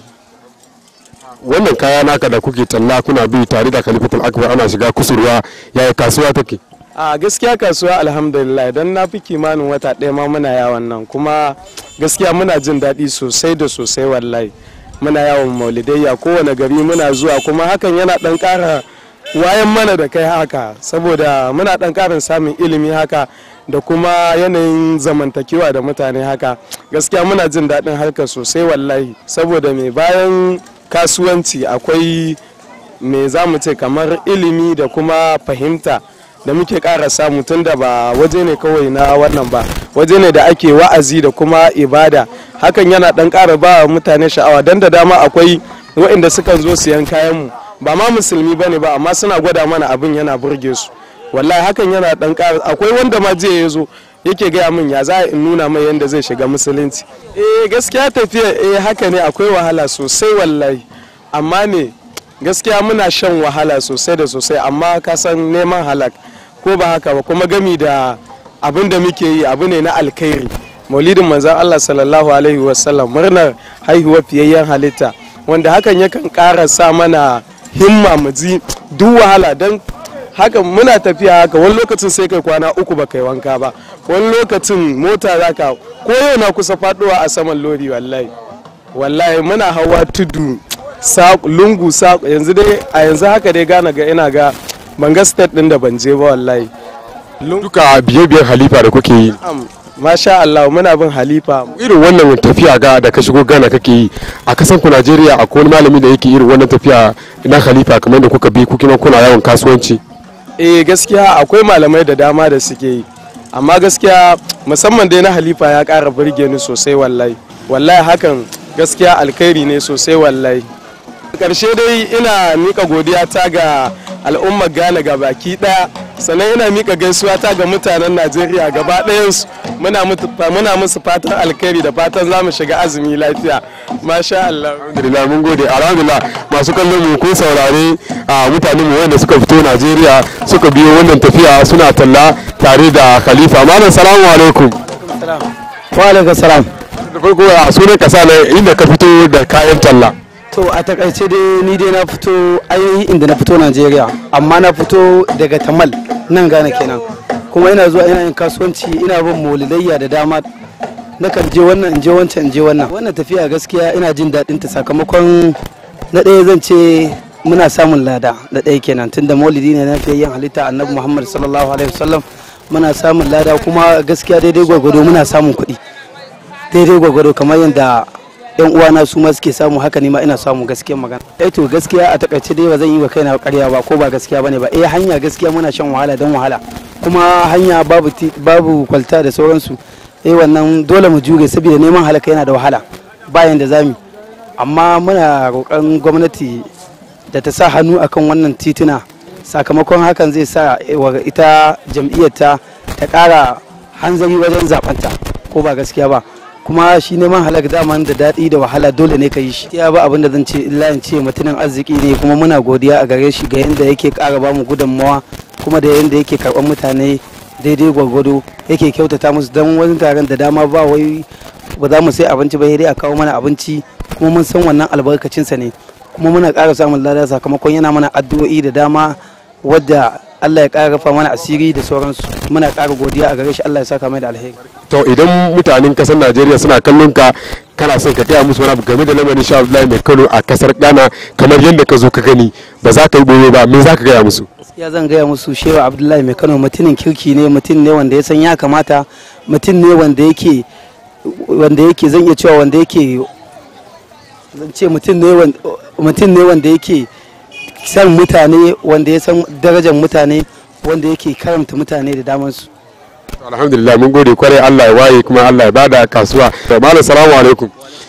wannan kaya naka da kuke talla kuna bi tare da khalifatul akbar ana shiga kusurwa yaya kasuwa take a gaskiya kasuwa alhamdulillah don na fi kimanin wata ɗaya ma muna yawon nan kuma gaskiya muna jin daɗi sosai da sosai wallahi muna yawon maulidayya kowane gari muna zuwa kuma hakan yana ɗan ƙara wayan mana da kai haka saboda muna ɗan ƙarin samun ilimi haka da kuma yanayin zamantakewa da mutane haka gaskiya muna jin daɗin harkar sosai wallahi saboda mai bayan kasuwanci akwai me za mu ce kamar ilimi da kuma fahimta da muke ƙara samu tun da ba waje ne kawai na wannan ba waje ne da ake wa'azi da kuma ibada hakan yana ɗan ƙara ba mutane sha'awa don da dama akwai waɗanda sukan zo siyan kayanmu ba ma musulmi ba ne ba amma suna gwada mana abin yana burge su wallahi hakan yana ɗan ƙara akwai wanda ma jiya ya zo yake gaya min ya za in nuna mai yadda zai shiga musulunci eh gaskiya tafiya eh haka ne akwai wahala sosai wallahi amma ne gaskiya muna shan wahala sosai da sosai amma ka san neman halak ko ba haka ba kuma gami da abin da muke yi abu ne na alkhairi maulidin manzan Allah sallallahu alaihi wasallam murnar haihuwar fiyayyen halitta wanda hakan yakan ƙara sa mana himma mu ji duk wahala don haka muna tafiya haka wani lokacin sai kai kwana uku ba kai wanka ba wani lokacin mota za ka ko yau na kusa faduwa a saman lori wallahi wallahi muna hawa tudu lungu yanzu dai a yanzu haka dai gana ga ina ga ban ga state din da ban je ba wallahi duka biye-biyen halifa da kuke yi masha Allah muna bin halifa irin wannan tafiya ga da ka shigo gana kake yi a kasan ku Najeriya akwai wani malami da yake irin wannan tafiya na halifa kamar da kuka bi ku kuma kuna yawon kasuwanci eh gaskiya akwai malamai da dama da suke yi amma gaskiya musamman dai na halifa ya ƙara burge ni sosai wallahi wallahi hakan gaskiya alkhairi ne sosai wallahi karshe dai ina mika godiya ta ga al'ummar ghana ga baki daya sannan ina mika gaisuwa ta ga mutanen najeriya gaba ɗayansu muna musu fatan alkhairi da fatan za mu shiga azumi lafiya masha Allah alhamdulillah mun gode alhamdulillah masu kallon mu kun saurare a mutanen mu wanda suka fito najeriya suka biyo wannan tafiya suna talla tare da khalifa malam salamu alaikum wa alaikum salam da farko a sunan kasa ne inda ka fito da kayan talla to a takaice dai ni dai na fito ainihi inda na fito najeriya amma na fito daga tamal nan gane kenan kuma ina zuwa ina yin kasuwanci ina bin maulidayya da dama na kan je wannan in je wancan in je wannan wannan tafiya gaskiya ina jin daɗin ta sakamakon na ɗaya zan ce muna samun lada da ɗaya kenan tunda maulidi ne na fiye yin halitta annabi muhammad sallallahu alaihi wasallam muna samun lada kuma gaskiya daidai gwagwado muna samun kuɗi daidai gwagwado kamar yadda yan uwana su ma suke samu haka ne ma ina samu gaskiyar magana eh to gaskiya a takaice dai ba zan yi wa kaina ƙarya ba ko ba gaskiya bane ba eh hanya gaskiya muna shan wahala don wahala kuma hanya babu babu kwalta da sauransu eh wannan dole mu jure saboda neman halaka yana da wahala bayan da zamu amma muna roƙon gwamnati da ta sa hannu akan wannan tituna sakamakon hakan zai sa ita jam'iyyar ta ta ƙara hanzari wajen zaɓenta ko ba gaskiya ba kuma shi neman halak daman da daɗi da wahala dole ne ka yi shi ya ba abin da zan ce illa in ce mutumin arziki ne kuma muna godiya a gare shi ga yadda yake ƙara ba mu gudunmawa kuma da yadda yake karɓar mutane daidai gwargwado yake kyautata musu don wani taron da dama ba wai ba za mu sai abinci ba sai dai a kawo mana abinci kuma mun san wannan albarkacinsa ne kuma muna ƙara samun lada sakamakon yana mana addu'o'i da dama wadda Allah ya ƙara rufa mana asiri da sauransu muna ƙara godiya a gare shi Allah ya saka mai da alheri to idan mutanen kasar najeriya suna kallon ka kana son ka gaya musu wani abu game da lamarin sha Abdullahi mai Kano a kasar Ghana kamar yadda ka zo ka gani ba za ka yi boye ba me za ka gaya musu ya zan gaya musu shewa abdullahi mai kano mutumin kirki ne mutum ne wanda ya san ya kamata mutum ne wanda yake wanda yake zan iya cewa wanda yake zan ce mutum ne wan- mutum ne wanda yake san mutane wanda ya san darajar mutane wanda yake karanta mutane da damansu alhamdulillah mun gode kwarai Allah ya waye kuma Allah ya bada kasuwa to malam salamu alaikum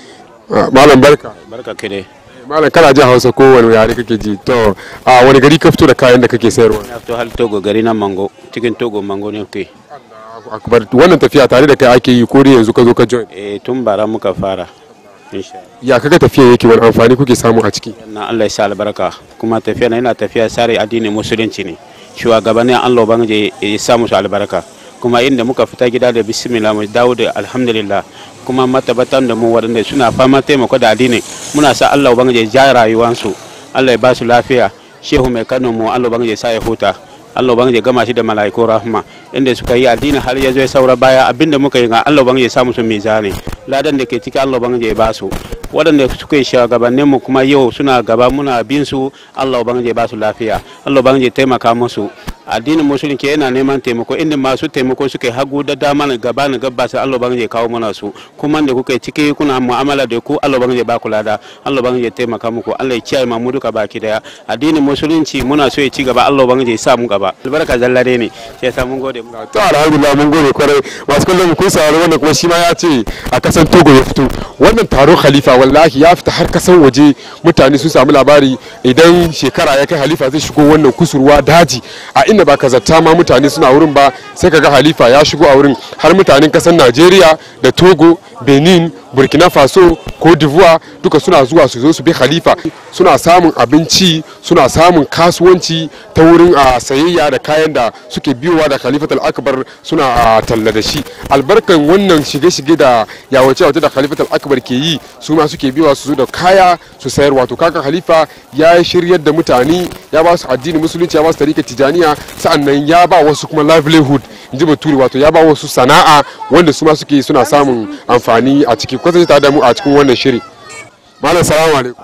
Ah, malam barka barka ke dai malam kana jin hausa ko wani yare kake ji to a wani gari ka fito da kayan da kake sayarwa na fito hal togo gari na mango cikin togo mango ne ke akbar wannan tafiya tare da kai ake yi ko dai yanzu ka zo ka join eh tun bara muka fara insha ya kaga tafiya yake wani amfani kuke samu a ciki na Allah ya sa albarka kuma tafiya na yana tafiya sare addinin musulunci ne shugabannin Allah ubangiji ya sa musu albarka kuma inda muka fita gida da bismillah mu dawo da alhamdulillah kuma matabatan da mu waɗanda suna fama taimako da addini muna sa Allah ubangiji ya ja rayuwansu Allah ya ba su lafiya shehu mai kano mu Allah ubangiji ya sa ya huta Allah ubangiji ya gama shi da mala'iku rahma inda suka yi addini har ya zo ya saura baya abinda muka yi ga Allah ubangiji ya sa musu mizani ladan da ke ciki Allah ubangiji ya ba su waɗanda suka yi shugabannin mu kuma yau suna gaba muna bin su Allah ubangiji ya ba su lafiya Allah ubangiji ya taimaka musu addinin musulunci yana neman taimako inda masu taimako suka yi hagu da dama na gaba na gaba sai Allah ubangiji ya kawo mana su kuma da kuka yi ciki kuna mu'amala da ku Allah ubangiji ya ba ku lada Allah ubangiji ya taimaka muku Allah ya kiyaye mu duka baki daya addinin musulunci muna so ya ci gaba Allah ubangiji ya sa mu gaba albarka zallare ne sai sa mun gode to alhamdulillah mun gode kwarai masu kallon mu kun saurari wannan kuma shi ma ya ce a kasan Togo ya fito wannan taron khalifa wallahi ya fita har kasan waje mutane sun samu labari idan shekara ya kai halifa zai shigo wannan kusurwa daji a inda ba ka zata ma mutane suna wurin ba sai ka ga halifa ya shigo a wurin har mutanen kasan Najeriya da Togo Benin burkina faso ko d'ivoire duka suna zuwa su zo su bi khalifa suna samun abinci suna samun kasuwanci ta wurin a sayayya da kayan da suke biyowa da khalifat al-akbar suna a talla da shi albarkan wannan shige-shige da yawace wace da khalifat al-akbar ke yi su ma suke biyowa su zo da kaya su sayar wato kakan khalifa ya shiryar da mutane ya ba su addini musulunci ya ba su tarika tijaniya sa'annan ya ba wasu kuma livelihood in ji bature wato ya ba wasu sana'a wanda su ma suke suna samun amfani a ciki kwatanta tare da mu a cikin wannan shiri malam salamu alaikum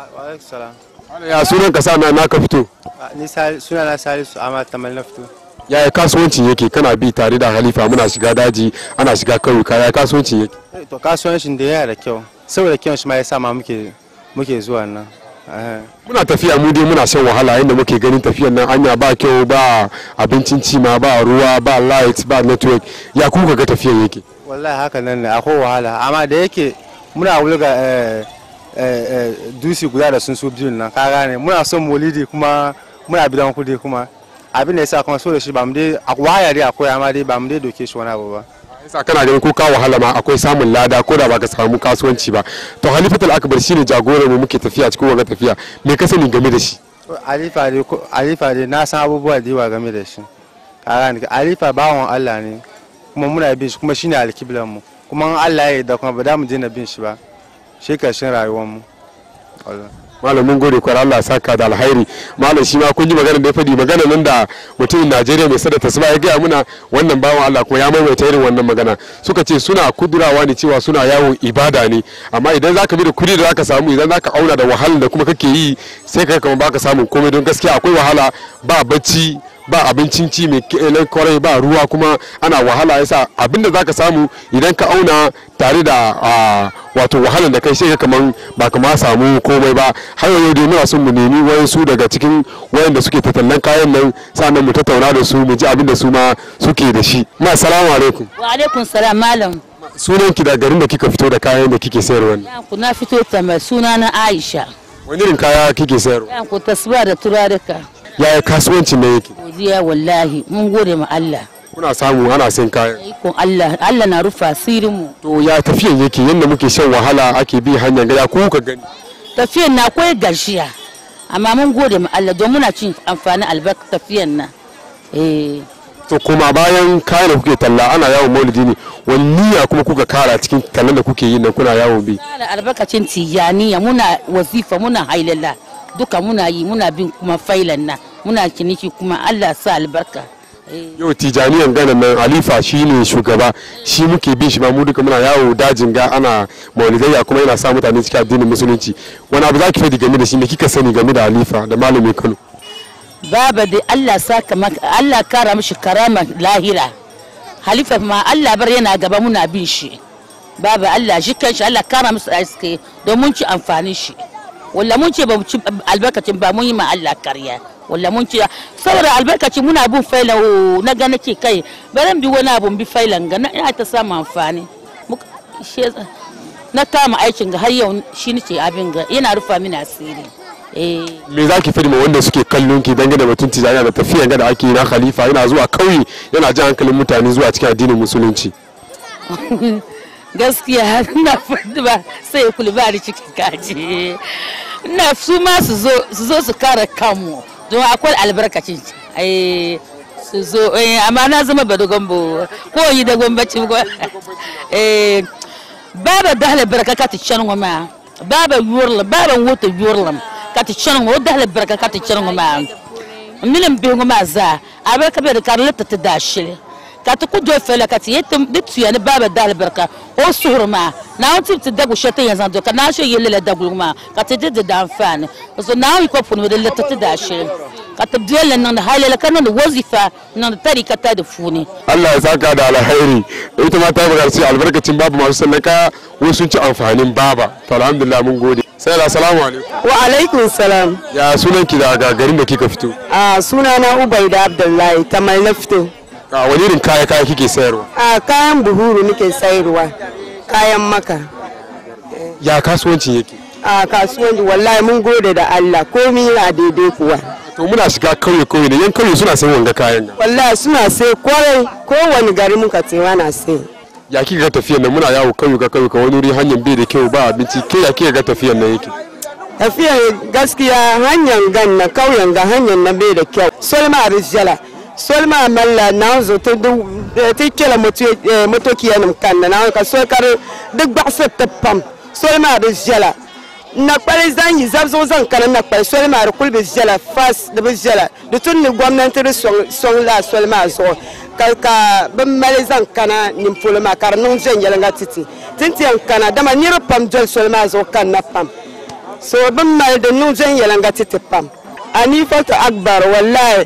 ya sunan ka sa na naka fito ni suna na salisu amma tamal na fito yaya kasuwancin yake kana bi tare da halifa muna shiga daji ana shiga kauyuka yaya kasuwancin yake Eh, to kasuwancin da yana da kyau saboda kyau shi ma ya sa ma muke muke zuwa nan Eh. muna tafiya mu dai muna shan wahala inda muke ganin tafiyan nan anya ba kyau ba abincin ci ma ba ruwa ba light ba network ya kuka ga tafiyan yake wallahi haka nan ne akwai wahala amma da yake muna wulga eh, eh, eh, dusi guda da sun so biyun nan ka gane muna son molidi kuma muna bidan kudi kuma abin da yasa kuma so da shi ba mu dai a waya dai akwai amma dai ba mu dai doke shi wani abu ba yasa kana ganin ko ka wahala ma akwai samun lada ko da baka samu kasuwanci ba to halifatul akbar shine jagoran mu muke tafiya cikin wannan tafiya me ka sani game da shi alifa dai ko- alifa dai na san abubuwa da yawa game da shi ka gane alifa bawan Allah ne kuma muna bin shi kuma shine alkiblan mu kuma in Allah ya yarda kuma ba za mu daina bin shi ba shi karshen rayuwar mu wallahi malam mun gode kwar Allah ya saka da alhairi malam shi ma kun ji magana da ya faɗi magana nan da mutumin Najeriya mai sada tasba ya gaya muna wannan bawan Allah kuma ya maimaita irin wannan magana suka ce suna kudurawa ne cewa suna yawon ibada ne amma idan zaka bi da kudi da zaka samu idan zaka auna da wahalar da kuma kake yi sai ka kamar baka samun komai don gaskiya akwai wahala ba bacci ba abincin ci mai kenan kwarai ba ruwa kuma ana wahala yasa abinda zaka samu idan ka auna tare da ah, wato wahalar da kai sai ka kaman ba kama samu komai ba har yau dai muna son mu nemi wayansu daga cikin wayanda suke tattalin kayan nan sannan mu tattauna da su mu ji abin da su ma suke da shi ma assalamu alaikum wa alaikun salam malam sunan ki da garin da kika fito da kayan da kike sayarwa ne ku na fito ta mai suna na aisha wani irin kaya kike sayarwa yan ku tasba da turaruka yaya kasuwancin ne yake godiya wallahi mun gode ma Allah kuna samu ana sayan kayan ikon Allah Allah na rufa asirin mu to ya tafiyan yake yadda muke shan wahala ake bi hanyar gaya ko ka gani tafiyan na akwai garshiya amma mun gode ma Allah don muna cin amfanin albarka tafiyan na eh to kuma bayan kayan da kuke talla ana yawon maulidi ne wani niyya kuma kuka kara cikin tallan da kuke yi nan kuna yawon bi da albarkacin tijaniya muna wazifa muna hailala duka muna yi muna bin kuma failan na muna ciniki kuma Allah sa albarka yau tijaniyan ganin nan alifa shine shugaba shi muke bin shi ma mu duka muna yawo dajin ga ana maulidayya kuma yana sa mutane cikin addinin musulunci wani abu zaki faɗi game da shi me kika sani game da alifa da malami kano baba dai Allah saka maka Allah kara mishi karama lahira halifa ma Allah bar yana gaba muna bin shi baba Allah shi kanshi Allah kara musu aske don mun ci amfanin shi walla mun ce ba mu ci albarkacin ba mun yi ma Allah karya walla mun ce saboda albarkacin muna bin failan o na ga nake kai baran bi wani abu bi failan ga na ina ta samu amfani Muka- shi- na kama aikin ga har yau shi nake abin ga yana rufa mini asiri eh me zaki faɗi ma wanda suke kallon ki dangane da batun tijaniya da tafiyan ga da ake yi na khalifa yana zuwa kauye yana jan hankalin mutane zuwa cikin addinin musulunci gaskiya na faɗi ba sai kulbari cikin kaji na su ma su zo su zo su kare kanmu don akwai albarkacin ai su zo eh, amma na zama ba dogon bo ko yi da gwamnati ko eh baba dahle baraka ka ta can ma baba yurla baba wota yurla ka ta can wa dahle baraka ka ta can ma milim bi ma za abarka be da karlata ta dashile ka ta kudo fela ka ti yetum ditu ya ni baba dal barka o surma na on ti dagu shete yanzu do ka na sho yele dagu ma ka ti de da amfani so na yi ko funu da lata ta dashi ka ta dole nan da halala kana da wazifa nan da tarika ta da funi Allah ya saka da alkhairi ita ma ta buƙaci albarkacin babu masu sallaka wasu sun ci amfanin baba to alhamdulillah mun gode sai da assalamu alaikum wa alaikun salam ya sunan ki daga garin da kika fito a sunana ubaida abdullahi kamar na fito a wani irin kaya kaya kike sayarwa a kayan buhuru nake sayarwa kayan maka ya kasuwancin yake a kasuwanci wallahi mun gode da allah komi na daidai kuwa to muna shiga kauye kauye ne yan kauye suna sayan wanga kayan ga wallahi suna sai kwarai kowane gari muka tsewa na sai ya kika ga tafiyan nan muna yawo kauye ka kauye ka wani wuri hanyar bai da kyau ba abinci ke ya kika ga tafiyan nan yake tafiya gaskiya hanyar gan na kauyen ga hanyar na bai da kyau solma rijala solma malla na zo ta du ta kela motokiya nim kan na ka so kar duk ba sa ta pam solma rijala na kpari zan yi zab zo zan kana na kpari solma da kulbi rijala fas da rijala da tun ni gwamnati da song song la solma zo ka ka bin mali zan kana nim fulma kar nun jen yelanga titi tintiyan kana dama nira pam jol solma zo kan na pam so bin mal da nu zan yelanga titi pam ani foto akbar wallahi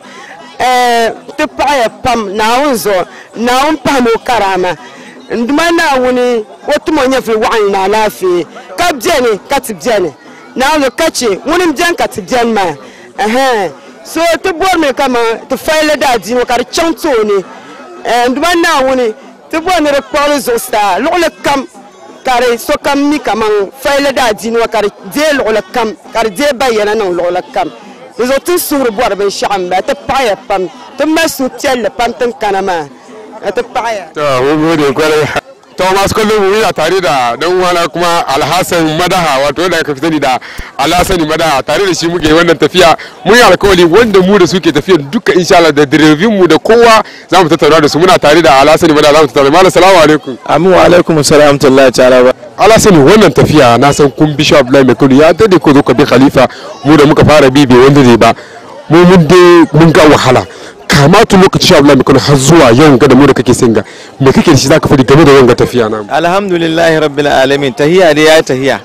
eh ti paɣaya pam naawun zo naawun paham o karama nduma naawuni o tuma nyɛ vili waɣanli na alaafee ka biɛni ka ti biɛni naawuni ka che ŋuni n biɛni ka ti biɛni maa ɛhɛn so ti bɔri mi kama ti fayili daadiini ka di chaŋ tooni eh, nduma naawuni ti bɔri ni di kpuɣili zuɣusaa luɣuli kam ka di sokam mi kaman fayili daadiini wa ka di deei luɣuli kam ka di deei bayyana niŋ luɣuli kam di zuɣu ti suɣuri bɔri binshaɣu n bala ti paɣaya pam ti mali suhupiɛlli pam tin kana maa ka ti paɣaya to mun gode kwarai to masu kallon mu yana tare da dan uwana kuma alhassan madaha wato wanda aka fi sani da alhassani madaha tare da shi muke wannan tafiya mun yi alkawari wanda mu da suke tafiya duka insha Allah da direbin mu da kowa za mu tattauna da su muna tare da alhassani madaha za mu tattauna malam salamu alaikum amin wa alaikum salam tallahi ta'ala ba alhassani wannan tafiya na san kun bi sha Abdullahi mai kudu ya dade ko zo ka bi khalifa mu da muka fara bi bai wanda zai ba mu mun dai mun ga wahala kama tun lokaci sha Abdullahi mai kudu har zuwa yau ga da mu da kake singa me kake da shi zaka faɗi game da wanga tafiya na alhamdulillahi rabbil alamin tahiya dai ya tahiya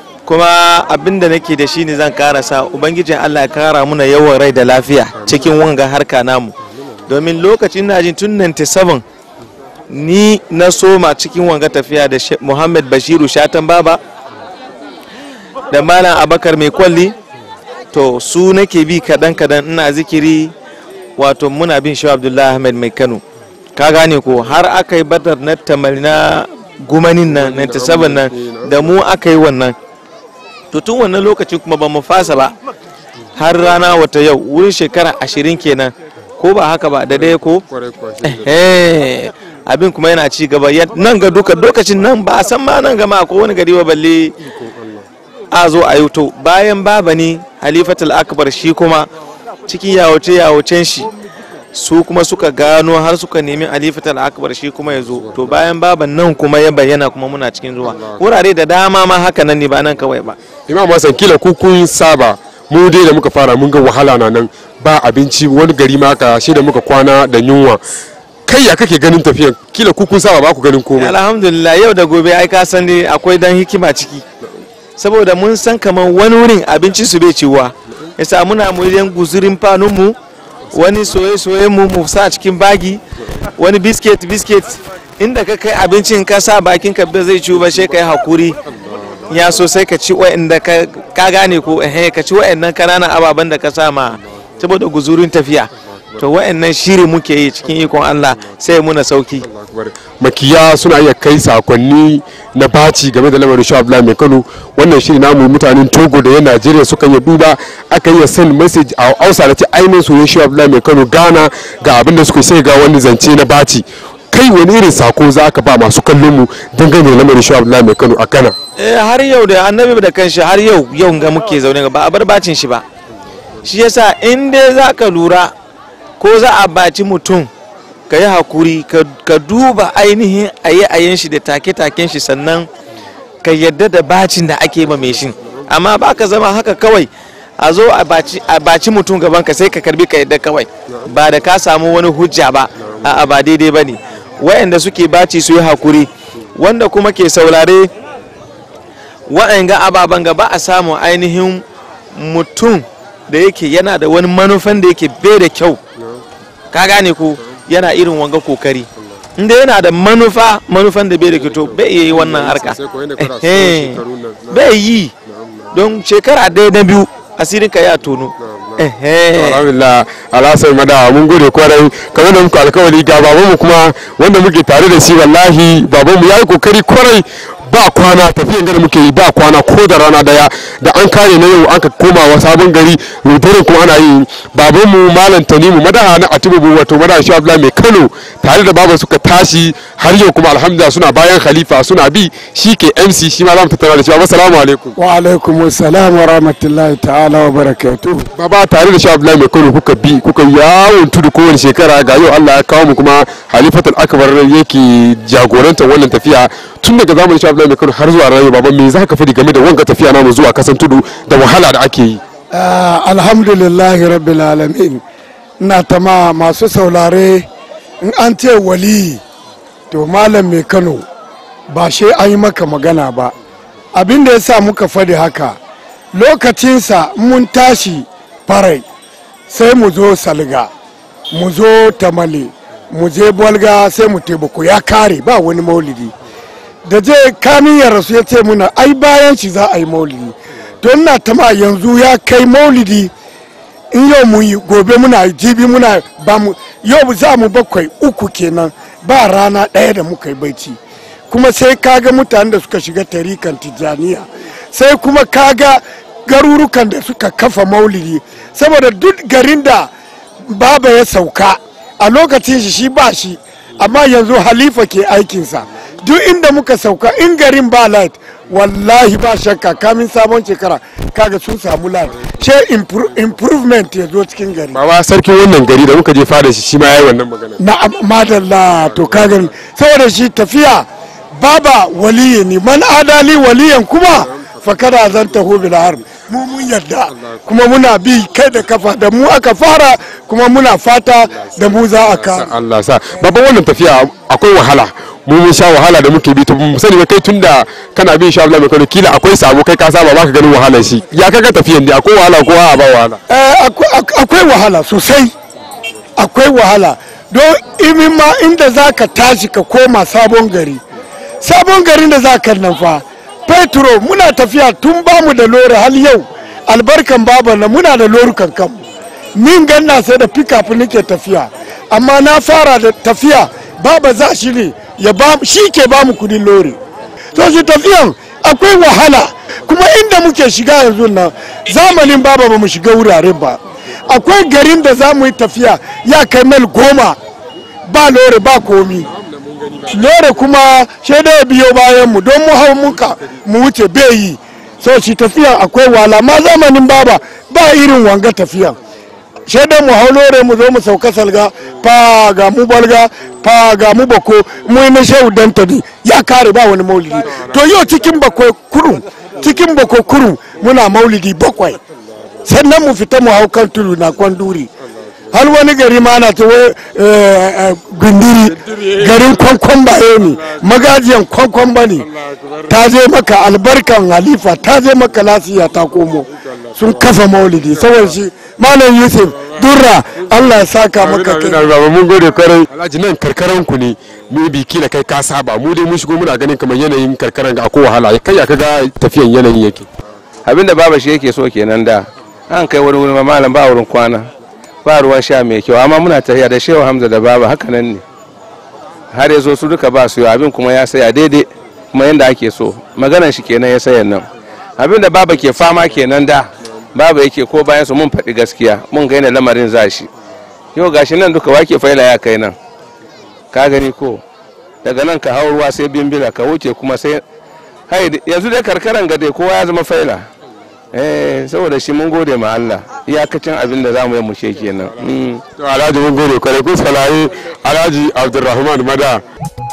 kuma abinda nake da shi ne zan karasa ubangijin Allah ya kara muna yawan rai da lafiya cikin wanga harka namu domin lokacin na jin tun 97 ni na soma cikin wanga tafiya da Sheikh Muhammad Bashiru Shatan Baba da Malam Abakar mai kwalli to su nake bi kadan kadan ina zikiri wato muna bin shi Abdullahi Ahmed mai Kano ka gane ko har aka yi badar na tamari na gumanin nan 97 nan da mu aka yi wannan to tun wannan lokacin kuma ba mu fasa ba har rana wata yau wurin shekara ashirin kenan ko ba haka ba da dai ko Eh, abin kuma yana ci gaba Ya- nan ga duka lokacin nan ba a san ma nan gama ko wani gari ba balle a zo a yi to bayan baba ne halifatul akbar shi kuma cikin yawace yawacen shi su kuma suka gano har suka nemi halifatul akbar shi kuma ya zo to bayan baban nan kuma ya bayyana kuma muna cikin zuwa wurare da dama ma haka nan ne ba nan kawai ba imam hassan kila ku kun saba mu dai da muka fara mun ga wahala na nan ba abinci wani gari ma ka shi da muka kwana da yunwa kai ya kake ganin tafiyan kila ku kun saba ba ku ganin komai alhamdulillah yau da gobe ai ka san dai akwai dan hikima ciki saboda mun san kamar wani wurin abincin su bai ciwa yasa muna mu yan guzurin fanun mu wani soye soye mu mu sa cikin bagi wani biscuit biscuit inda ka kai abincin ka sa bakin ka bai zai ciwo ba sai kai hakuri ya so sai ka ci wa'anda ka ka gane ko eh ka ci wa'annan kananan ababen da ka sa ma saboda guzurin tafiya to wa'annan shiri muke yi cikin ikon Allah sai muna sauki makiya suna iya kai sakonni na baci game da lamarin sha Abdullahi mai Kano wannan shiri namu mutanen Togo da yan Najeriya suka yi duba aka yi send message a Hausa da ce ainihin soyayyen sha Abdullahi mai Kano Ghana ga abin da suka sai ga wani zance na baci kai wani irin sako za ka ba masu kallon mu dangane da lamarin sha Abdullahi mai Kano a Ghana eh har yau da annabi da kanshi har yau yau ga muke zaune ba a bar bacin shi ba shi yasa in dai za ka lura ko za a baci mutum ka yi hakuri ka- ka duba ainihin aye-ayen shi da take-taken shi sannan ka yadda da bacin da ake ma mai shin amma ba ka zama haka kawai a zo a baci- a baci mutum gaban ka sai ka karbi ka yadda kawai ba da ka samu wani hujja ba a'a ba daidai ba ne wa'anda suke baci su yi hakuri wanda kuma ke saurare wa'anga ababen gaba a samu ainihin mutum da yake yana da wani manufan da yake bai da kyau ka gane ko yana irin wanga kokari inda yana da manufa manufan da bai da kyau to bai iya yi wannan harka Eh, bai yi don shekara ɗaya na biyu asirin ka ya tono alhamdulillah alhassan madawa mun gode kwarai kamar da muku alkawari ga babanmu kuma wanda muke tare da shi wallahi babanmu ya yi kokari kwarai ba kwana tafiyan gari muke yi ba kwana ko da rana daya da an kare na yau aka koma wa sabon gari ruburin kuma ana yi babanmu malam tanimu madaha na atibubu wato madaha shi abdullahi mai kano tare da baban suka tashi har yau kuma alhamdulillah suna bayan khalifa suna bi shi ke mc shi ma za mu tattara da shi baba salamu alaikum wa alaikum salam wa rahmatullahi ta'ala wa barakatuh baba tare da shi abdullahi mai kano kuka bi kuka yawon tudu kowane shekara ga yau allah ya kawo mu kuma halifatul akbar yake jagorantar wannan tafiya tun daga zamanin shi abdullahi mai kano har zuwa rayu baba me za ka fadi game da wanga tafiya namu zuwa kasan tudu da wahala da ake yi Ah, alhamdulillahi rabbil alamin ina tama masu saurare in an ce wali to malam mai kano ba shi an yi maka magana ba abin da ya sa muka faɗi haka lokacinsa mun tashi farai sai mu zo salga mu zo tamale mu je bolga sai mu taimako ya kare ba wani maulidi da je kamin ya rasu ya ce muna ai bayan shi za a yi maulidi don na tama yanzu ya kai maulidi in yau mu yi gobe muna yi, jibi muna ba mu yau za mu bakwai uku kenan ba rana ɗaya da muka yi baici kuma sai kaga mutanen da suka shiga tarikan tijjaniya sai kuma kaga garurukan da suka kafa maulidi saboda duk garin da baba ya sauka a lokacin shi shi ba shi amma yanzu halifa ke aikinsa duk inda muka sauka in garin ba light wallahi ba shakka kamin sabon shekara kaga sun samu light she impro- improvement ya zo cikin gari baba sarkin wannan gari da muka je fada shi shi ma yayi wannan magana na madalla to kaga saboda shi tafiya baba waliyi ne man adali waliyan kuma fakada zan taho bil har mu mun yadda kuma muna bi kai da kafa da mu aka fara kuma muna fata da mu za a kare Allah sa babban wannan tafiya akwai wahala mu mun sha wahala da muke bi to mu sani ba kai tunda kana bin sha Allah mai kano kila akwai sabo kai ka saba baka ganin wahalar shi ya kaga tafiyan ne akwai wahala ko a ba wahala Eh, akwai- ak- akwai wahala sosai akwai wahala don imin ma inda za ka tashi ka koma sabon gari sabon garin da za ka nan fa petro muna tafiya tun bamu da lori hal yau albarkan baba na muna da lorukan kanmu min ganna sai da pickup nake tafiya amma na fara da tafiya baba za shi ne ya ba shi ke bamu kudin lori to shi tafiyan akwai wahala kuma inda muke shiga yanzu nan zamanin baba ba mu shiga wuraren ba akwai garin da za mu yi tafiya ya kai mil goma ba lore ba komi lore kuma shaida ya biyo bayan mu don mu hau muka mu wuce bai yi so shi tafiya akwai wala ma zamanin baba ba irin wanga tafiya shaida mu hau lore mu zo mu sauka salga fa ga mu balga fa ga mu bako mu yi na shehu dantani ya kare ba wani maulidi to yau cikin bakwai kurum cikin bakwai kurum muna maulidi bakwai sannan mu fita mu hau kan tudu na kwanduri har wani gari ma na ta gundiri garin kwankwan baye ne magajiyan kwankwan ba ne ta je maka albarkan halifa ta je maka lasiya ta komo sun kafa maulidi saboda shi malam yusuf durra allah ya saka maka kai baba mun gode kwarai alhaji nan karkaran ku ne mu bi kila kai ka saba mu dai mun shigo muna ganin kamar yanayin karkaran ga akwai wahala kai ya kaga tafiyan yanayin yake abinda baba shi yake so kenan da an kai wani wurin malam ba wurin kwana ba ruwan sha mai kyau amma muna tafiya da shehu hamza da baba haka nan ne har ya zo su duka ba su yi abin kuma ya saya daidai kuma yadda ake so maganan shi kenan ya sayan nan abin da baba ke fama kenan da baba yake ko bayan su mun faɗi gaskiya mun gaina lamarin za shi yau gashi nan duka wake faila ya kai nan ka gani ko daga nan ka hau ruwa sai bimbila ka wuce kuma sai hai yanzu dai karkaran gade kowa ya zama faila eh saboda shi mun gode ma Allah iyakacin abin da zamu yi mu she kenan to alhaji mun gode kwarai kun salaye alhaji abdulrahman mada